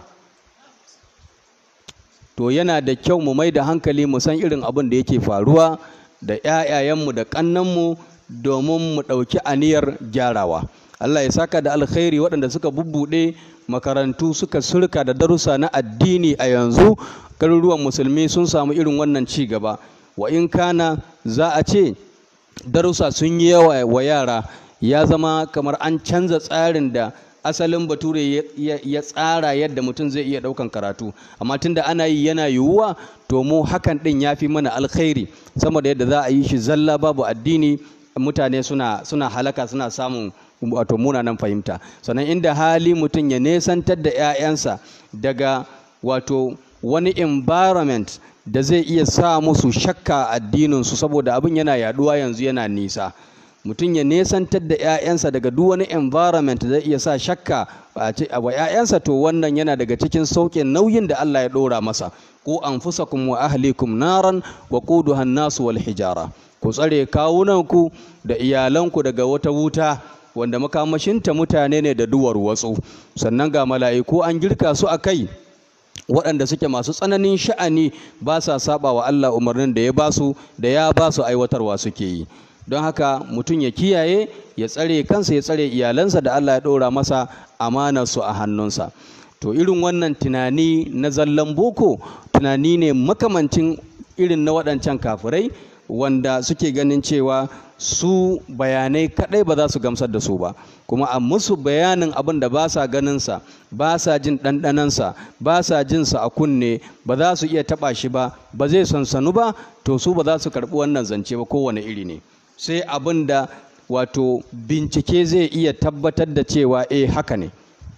to yana da kyau mu mai da hankali mu san irin abin da yake faruwa da 'ya'yayenmu da ƙannanmu domin mu ɗauki aniyar gyarawa Allah ya saka da alkhairi waɗanda suka bubbuɗe makarantu suka surka da darussa na addini a yanzu garuruwan musulmi sun samu irin wannan ci gaba wa in kana za a ce darussa sun yi yawa wa yara ya zama kamar an canza tsarin da asalin bature ya tsara yadda mutum zai iya ɗaukan karatu amma tunda ana yi yana yiwuwa to mu hakan ɗin ya fi mana alkhairi sama da yadda za a yi shi zalla babu addini mutane suna suna halaka suna samun wato munanan fahimta sannan inda hali mutum ya nesantar da 'ya'yansa daga wato wani environment da zai iya sa musu shakka addininsu saboda abin yana yaduwa yanzu yana nisa mutum ya nesantar da 'ya'yansa daga duk wani environment da zai iya sa shakka a wa 'ya'yansa to wannan yana daga cikin sauƙin nauyin da Allah ya ɗora masa ku anfusakum wa ahlikum naran wa quduha nasu wal hijara ku tsare kawunanku da iyalanku daga wata wuta wanda makamashinta mutane ne da duwar watsu sannan ga mala'iku an girka su a kai waɗanda suke masu tsananin sha'ani ba sa saba wa Allah umarnin da ya ba su da ya ba su aiwatarwa suke yi don haka mutum ya kiyaye ya tsare kansa ya tsare iyalansa da Allah ya ɗora masa amanarsu a hannunsa to irin wannan tunani na zallan boko tunani ne makamancin irin na waɗancan kafirai wanda suke ganin cewa su bayanai kadai ba za su gamsar da su ba kuma a musu bayanin abin da ba sa ganinsa ba sa jin ɗanɗanansa ba sa jinsa a kunne ba za su iya taɓa shi ba ba zai sansanu ba to su ba za su karɓi wannan zance ba kowane iri ne sai abin da wato bincike zai iya tabbatar da cewa eh haka ne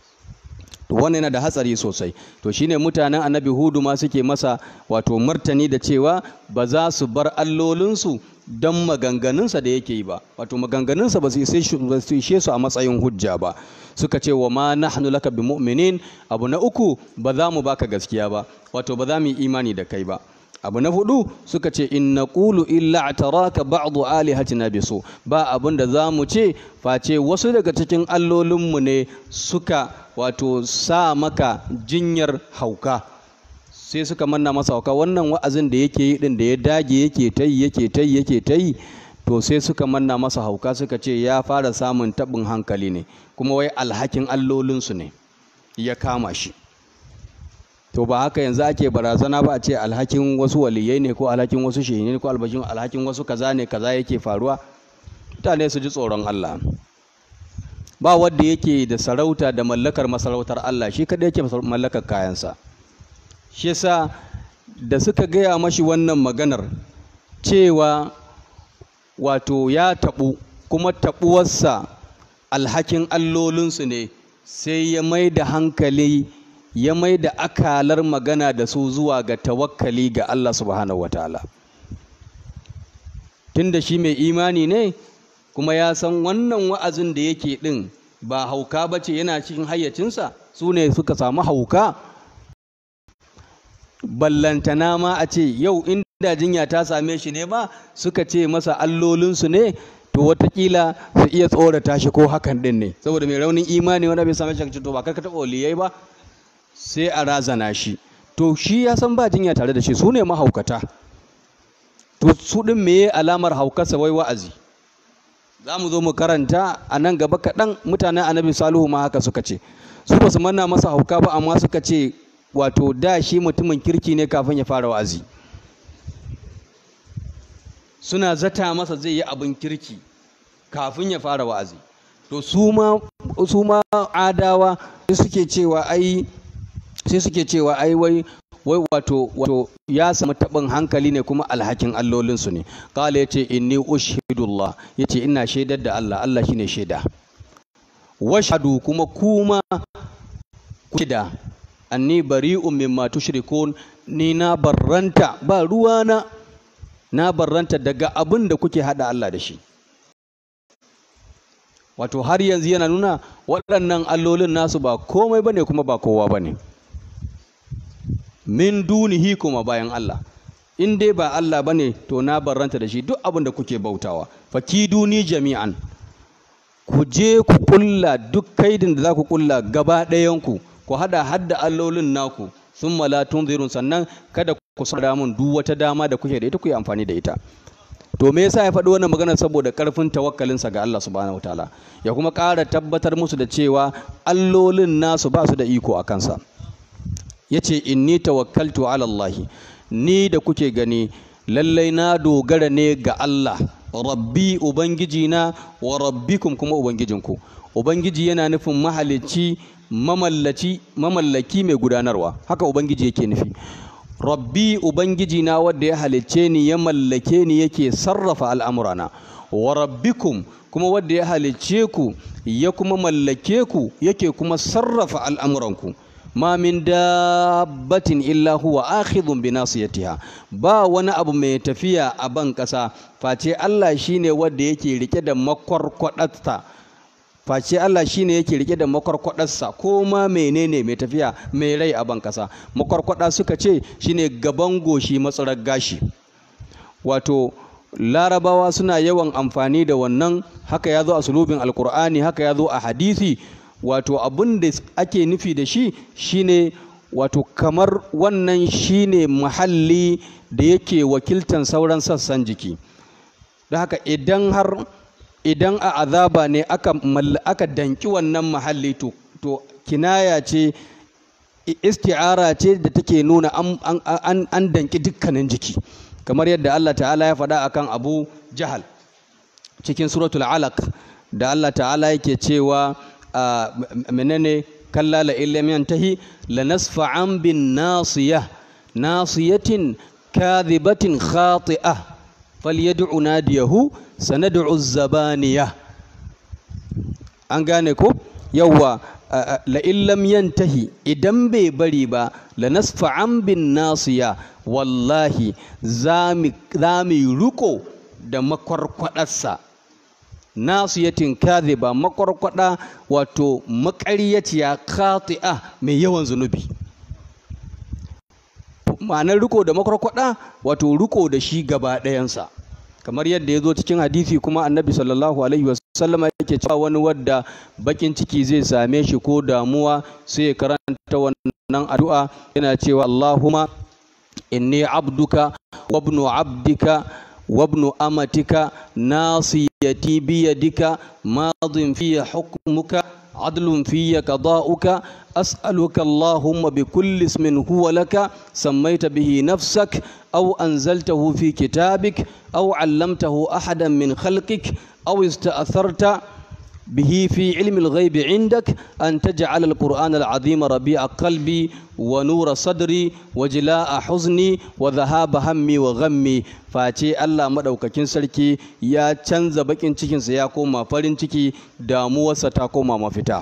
wannan yana da hatsari sosai to shine mutanen annabi hudu ma suke masa wato martani da cewa ba za su bar allolinsu don maganganunsa da yake yi ba wato maganganunsa ba su ishe su a matsayin hujja ba suka ce wa ma nahnu laka bi mu'minin abu na uku ba za mu baka gaskiya ba wato ba za mu yi imani da kai ba abu na hudu suka ce in naqulu illa ataraka ba'du alihatina bisu ba abin da za mu ce face wasu daga cikin allolinmu ne suka wato sa maka jinyar hauka sai suka manna masa hauka wannan wa'azin da yake yi din da ya dage yake ta yi yake ta yi yake ta yi to sai suka manna masa hauka suka ce ya fara samun taɓin hankali ne kuma wai alhakin allolinsu ne ya kama shi to ba haka yanzu ake barazana ba a ce alhakin wasu waliyai ne ko alhakin wasu shehi ne ko albashin alhakin wasu kaza ne kaza yake faruwa mutane su ji tsoron Allah ba wanda yake da sarauta da mallakar masarautar Allah shi kadai yake mallakar kayansa shi yasa da suka gaya mashi wannan maganar cewa wato ya taɓu kuma taɓuwarsa alhakin allolinsu ne sai ya mai da hankali ya mai da akalar magana da su zuwa ga tawakkali ga Allah subhanahu wa ta'ala tun da shi mai imani ne kuma ya san wannan wa'azin da yake ɗin ba hauka ba ce yana cikin hayyacinsa su ne suka samu hauka ballantana ma a ce yau inda jinya ta same shi ne ma suka ce masa allolinsu ne to watakila su iya tsorata shi ko hakan ɗin ne saboda mai raunin imani wanda bai same shi to ba kai ka taɓa waliyai ba sai a razana shi to shi ya san ba jinya tare da shi su ne mahaukata to su ɗin meye alamar haukarsa wai wa'azi za mu zo mu karanta a nan gaba kaɗan mutanen annabi salihu ma haka suka ce su ba su manna masa hauka ba amma suka ce wato da shi mutumin kirki ne kafin ya fara wa'azi suna zata masa zai yi abin kirki kafin ya fara wa'azi to su ma adawa suke cewa ai sai suke cewa ai wai wai wato wato ya samu taɓin hankali ne kuma alhakin allolinsu ne kala ya ce inni ushhidullah ya ce ina shaidar da Allah Allah shine shaida washhadu kuma kuma ku da anni bari'un mimma tushrikun ni na barranta ba ruwana na barranta daga abin da kuke hada Allah da shi wato har yanzu yana nuna waɗannan allolin nasu ba komai bane kuma ba kowa bane min dunihi kuma bayan Allah in dai ba Allah bane to na barranta da shi duk abin da kuke bautawa fakiduni jami'an ku je ku kulla duk kaidin da za ku kulla gaba ɗayanku ku hada hadda allolin naku sun mala tunzirun sannan kada ku sa mun duk wata dama da kuke da ita ku yi amfani da ita to me yasa ya faɗi wannan magana saboda ƙarfin tawakkalinsa ga Allah subhanahu wataala ya kuma ƙara tabbatar musu da cewa allolin nasu ba su da iko a kansa yace inni tawakkaltu ala Allah ni da kuke gani lallai na dogara ne ga Allah rabbi ubangijina wa rabbikum kuma ubangijinku ubangiji yana nufin mahalicci mamallaci mamallaki mai gudanarwa haka ubangiji yake nufi rabbi ubangiji na wanda ya halicce ni ya mallake ni yake sarrafa al'amurana wa rabbikum kuma wanda ya halicce ku ya kuma mallake ku yake kuma sarrafa al'amuranku ma min dabbatin illa huwa akhidhun bi nasiyatiha ba wani abu mai tafiya a ban kasa face Allah shine wanda yake rike da makwarkwadarsa face Allah shine yake rike da makwarkwadarsa ko ma menene mai tafiya mai rai a ban kasa makwarkwada suka ce shine gaban goshi matsarar gashi wato larabawa suna yawan amfani da wannan haka ya zo a sulubin alkur'ani haka ya zo a hadisi wato abin da ake nufi da shi shine wato kamar wannan shine muhalli da yake wakiltan sauran sassan jiki da haka idan har idan a azaba ne aka aka danki wannan muhalli to to kinaya ce isti'ara ce da take nuna an, an, an danki dukkanin jiki kamar yadda Allah ta'ala ya faɗa akan Abu Jahal cikin suratul alaq da Allah ta'ala yake cewa menene kalla la illam yantahi lanasfa'an bin nasiyah nasiyatin kadhibatin khati'ah falyad'u nadiyahu sanad'u zabaniyah an gane ko yawwa la illam yantahi idan bai bari ba lanasfa'an bin nasiya wallahi za mu riko da makwarkwadarsa nasiyatin kadhiba makwarkwada wato maƙaryaciya khati'a mai yawan zunubi ma'anar riko da makwarkwada wato riko da shi gaba ɗayansa kamar yadda ya zo cikin hadisi kuma annabi sallallahu alaihi wasallam yake cewa wani wadda bakin ciki zai same shi ko damuwa sai ya karanta wannan addu'a yana cewa Allahumma inni abduka wa ibnu abdika وابن أمتك ناصيتي بيدك ماض في حكمك عدل في قضاؤك أسألك اللهم بكل اسم هو لك سميت به نفسك أو أنزلته في كتابك أو علمته أحدا من خلقك أو استأثرت به في علم الغيب عندك أن تجعل القرآن العظيم ربيع قلبي ونور صدري وجلاء حزني وذهاب همي وغمي face Allah madaukakin sarki ya canza bakin cikinsa ya koma farin ciki damuwarsa ta koma mafita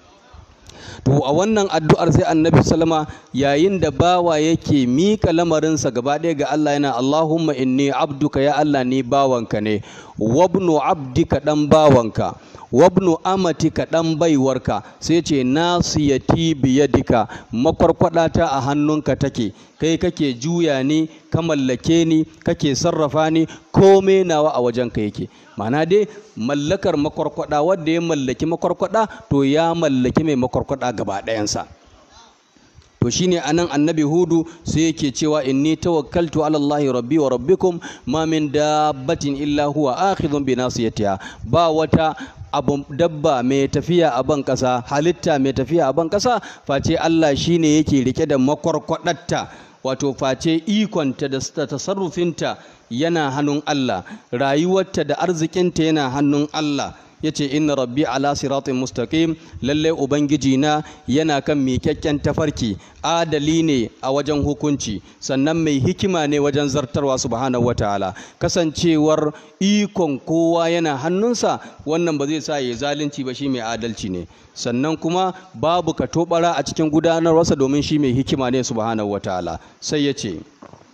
to a wannan addu'ar sai annabi salama yayin da bawa yake mika lamarinsa gaba ɗaya ga Allah yana Allahumma inni abduka ya Allah ni bawanka ne wabnu abdika dan bawanka wabnu amatika dan baiwarka sai ce nasiyati biyadika makwarkwadata a hannunka take kai kake juya ni ka mallake ni kake sarrafa ni komai nawa a wajenka yake mana dai mallakar makwarkwada wanda ya mallaki makwarkwada to ya mallaki mai makwarkwada gaba ɗayansa to shine anan annabi hudu sai yake cewa inni tawakkaltu ala allahi rabbi wa rabbikum ma min dabbatin illa huwa akhidhun bi nasiyatiha ba wata abu dabba mai tafiya a ban kasa halitta mai tafiya a ban kasa face Allah shine yake rike da makwarkwadatta wato face ikonta da tasarrufinta yana hannun Allah rayuwarta da arzikinta yana hannun Allah yace inna rabbi ala siratin mustaqim lalle ubangiji na yana kan miƙaƙƙen tafarki adali ne a wajen hukunci sannan mai hikima ne wajen zartarwa subhanahu wataala kasancewar ikon kowa yana hannunsa wannan ba zai sa ya zalunci ba shi mai adalci ne sannan kuma babu katobara a cikin gudanarwarsa domin shi mai hikima ne subhanahu wataala sai ya ce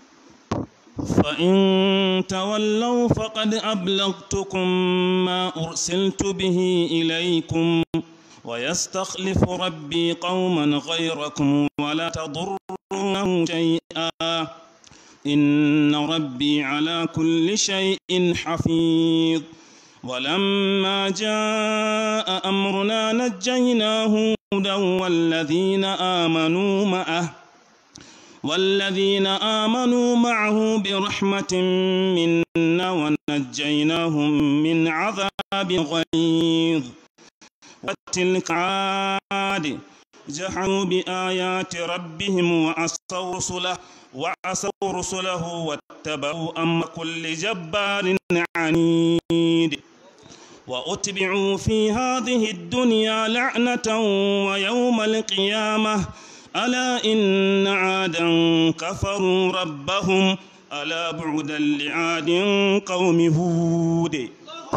فإن تولوا فقد أبلغتكم ما أرسلت به إليكم ويستخلف ربي قوما غيركم ولا تضرونه تضرونه شيئا إن ربي على كل شيء حفيظ ولما جاء أمرنا نجينا هودا والذين آمنوا معه والذين آمنوا معه برحمة منا ونجيناهم من عذاب غليظ وتلك عاد جحدوا بآيات ربهم وعصوا رسله وعصوا رسله واتبعوا أمر كل جبار عنيد وأتبعوا في هذه الدنيا لعنة ويوم القيامة ألا إن عادا كفروا ربهم ألا بعدا لعاد قوم هود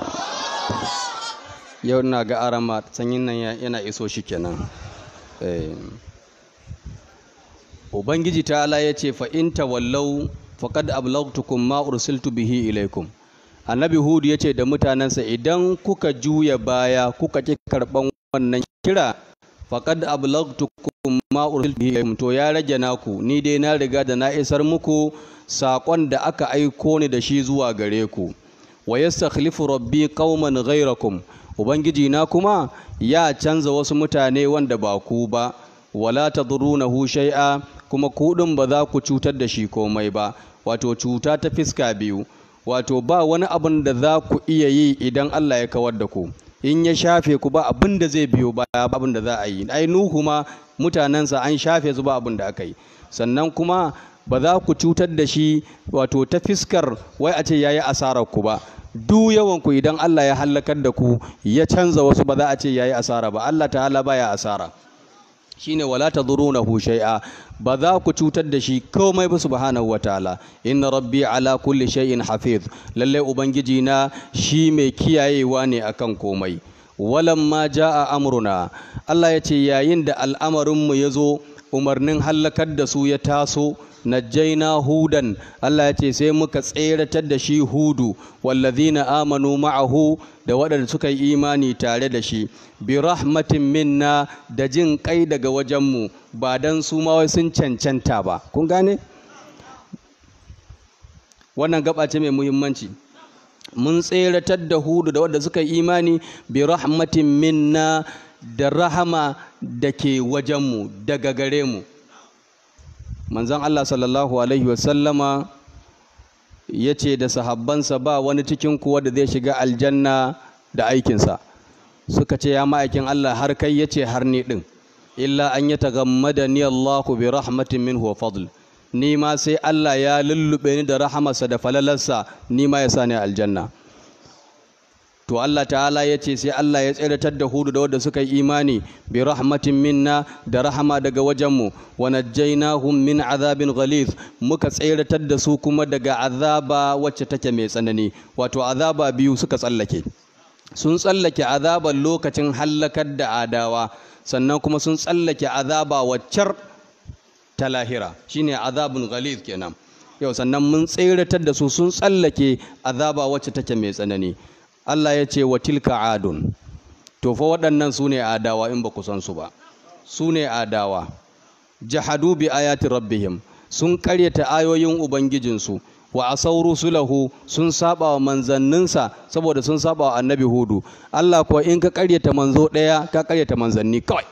yau na ga arama sanyin nan yana iso shi kenan ubangiji ta ala ya ce fa'in tawallau faƙad ablagtukum ma ursiltu bihi ilaikum annabi hudu ya ce da mutanensa idan kuka juya baya kuka ƙi karɓan wannan kira faƙad ablagtukum ma ursiltu bihi ilaikum to ya rage naku ni dai na riga da na isar muku saƙon da aka aiko ni da shi zuwa gare ku wa yastakhlifu rabbi qauman ghayrakum ubangiji na kuma ya canza wasu mutane wanda ba ku ba wala tadrunahu shay'a kuma ku din ba za ku cutar da shi komai ba wato cuta ta fiska biyu wato ba wani abin da za ku iya yi idan Allah ya kawar da ku in ya shafe ku ba abin da zai biyo baya ba abin da za a yi ai nuhu ma mutanensa an shafe su ba abin da aka yi sannan kuma ba za ku cutar da shi wato ta fiskar wai a ce yayi asarar ku ba duk yawan ku idan Allah ya halakar da ku ya canza wasu ba za a ce yayi asara ba Allah ta'ala baya asara shine wala tadhurunahu shay'a ba za ku cutar da shi komai ba subhanahu wataala inna rabbi ala kulli shay'in hafiz lalle ubangiji na shi mai kiyayewa ne akan komai walamma jaa amruna Allah ya ce yayin da al'amarin mu yazo umarnin halakar da su ya taso najjaina hudan Allah ya ce sai muka tseratar da shi hudu wallazina amanu ma'ahu da waɗanda suka yi imani tare da shi bi rahmatin minna da jin kai daga wajenmu ba dan su ma wai sun cancanta ba kun gane wannan gaba ce mai muhimmanci mun tseratar da hudu da waɗanda suka yi imani bi rahmatin minna da rahama da ke wajenmu daga gare mu manzon Allah sallallahu alaihi wasallama ya ce da sahabbansa ba wani cikin kuwa da zai shiga aljanna da aikinsa suka ce ya ma'aikin Allah har kai ya ce har ni ɗin illa an yi tagammada ni Allahu bi rahmatin minhu wa fadl ni ma sai Allah ya lullube ni da rahamarsa da falalarsa ni ma ya sa ni aljanna to Allah ta'ala ya ce sai Allah ya tseratar da hudu da wadda suka yi imani bi rahmatin minna da rahama daga wajenmu wa najjaynahum min azabin ghalith muka tseratar da su kuma daga azaba wacce take mai tsanani wato azaba biyu suka tsallake sun tsallake azaban lokacin hallakar da adawa sannan kuma sun tsallake azaba waccar ta lahira shine azabun ghalith kenan yau sannan mun tseratar da su sun tsallake azaba wacce take mai tsanani Allah ya ce wa tilka adun to fa waɗannan su ne adawa in ba ku san su ba su ne adawa jahadu bi ayati rabbihim sun karyata ayoyin ubangijinsu wa asau rusulahu sun saba wa manzanninsa saboda sun saba wa annabi hudu Allah kuwa in ka karyata manzo ɗaya ka karyata manzanni kawai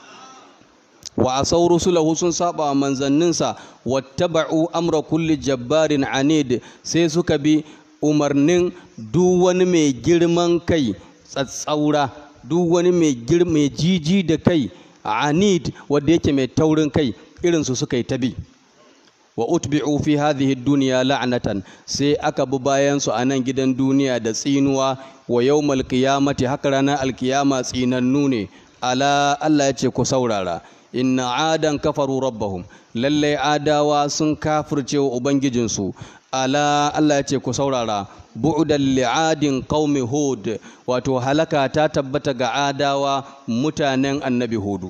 wa asau rusulahu sun saba wa manzanninsa wattaba'u amra kulli jabbarin anid sai suka bi umarnin duk wani mai girman kai tsatsaura duk wani mai jiji da kai anid wanda yake mai taurin kai irinsu suka yi ta bi wa utbi'u fi hadhihi dunya la'natan sai aka bi bayan su a nan gidan duniya da tsinuwa wa yawmal qiyamati haka ranar alkiyama tsinannu ne ala Allah ya ce ku saurara inna adan kafaru rabbahum lalle adawa sun kafirce wa ubangijinsu ala Allah ya ce ku saurara bu'dan li'adin qaumi hud wato halaka ta tabbata ga adawa mutanen annabi hudu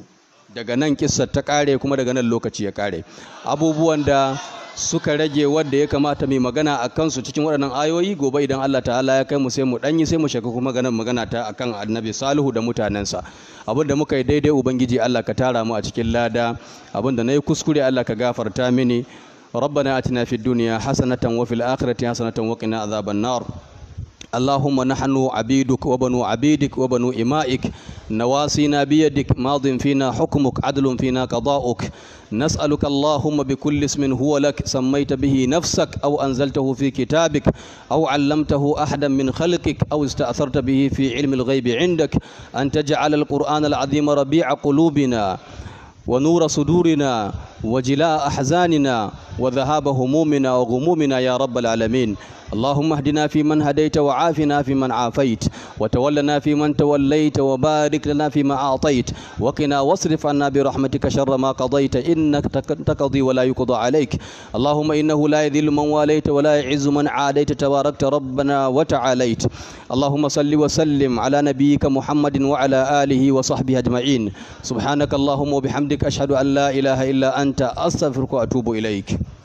daga nan kissar ta kare kuma daga nan lokaci ya kare abubuwan da suka rage wadda ya kamata mai magana a kansu cikin waɗannan ayoyi gobe idan Allah ta'ala ya kai mu sai mu ɗanyi sai mu shiga kuma ganin magana ta akan annabi salihu da mutanensa abinda muka yi daidai ubangiji Allah ka tara mu a cikin lada abinda na yi kuskure Allah ka gafarta mini ربنا آتنا في الدنيا حسنة وفي الآخرة حسنة وقنا عذاب النار اللهم نحن عبيدك وبنو عبيدك وبنو إمائك نواسينا بيدك ماض فينا حكمك عدل فينا قضاؤك نسألك اللهم بكل اسم هو لك سميت به نفسك أو أنزلته في كتابك أو علمته أحدا من خلقك أو استأثرت به في علم الغيب عندك أن تجعل القرآن العظيم ربيع قلوبنا ونور صدورنا وجلاء أحزاننا وذهاب همومنا وغمومنا يا رب العالمين اللهم اهدنا فيمن هديت وعافنا فيمن عافيت وتولنا فيمن توليت وبارك لنا فيما أعطيت وقنا واصرف عنا برحمتك شر ما قضيت إنك تقضي ولا يقضى عليك اللهم إنه لا يذل من واليت ولا يعز من عاديت تباركت ربنا وتعاليت اللهم صل وسلم على نبيك محمد وعلى آله وصحبه أجمعين سبحانك اللهم وبحمدك أشهد أن لا إله إلا أنت أستغفرك وأتوب إليك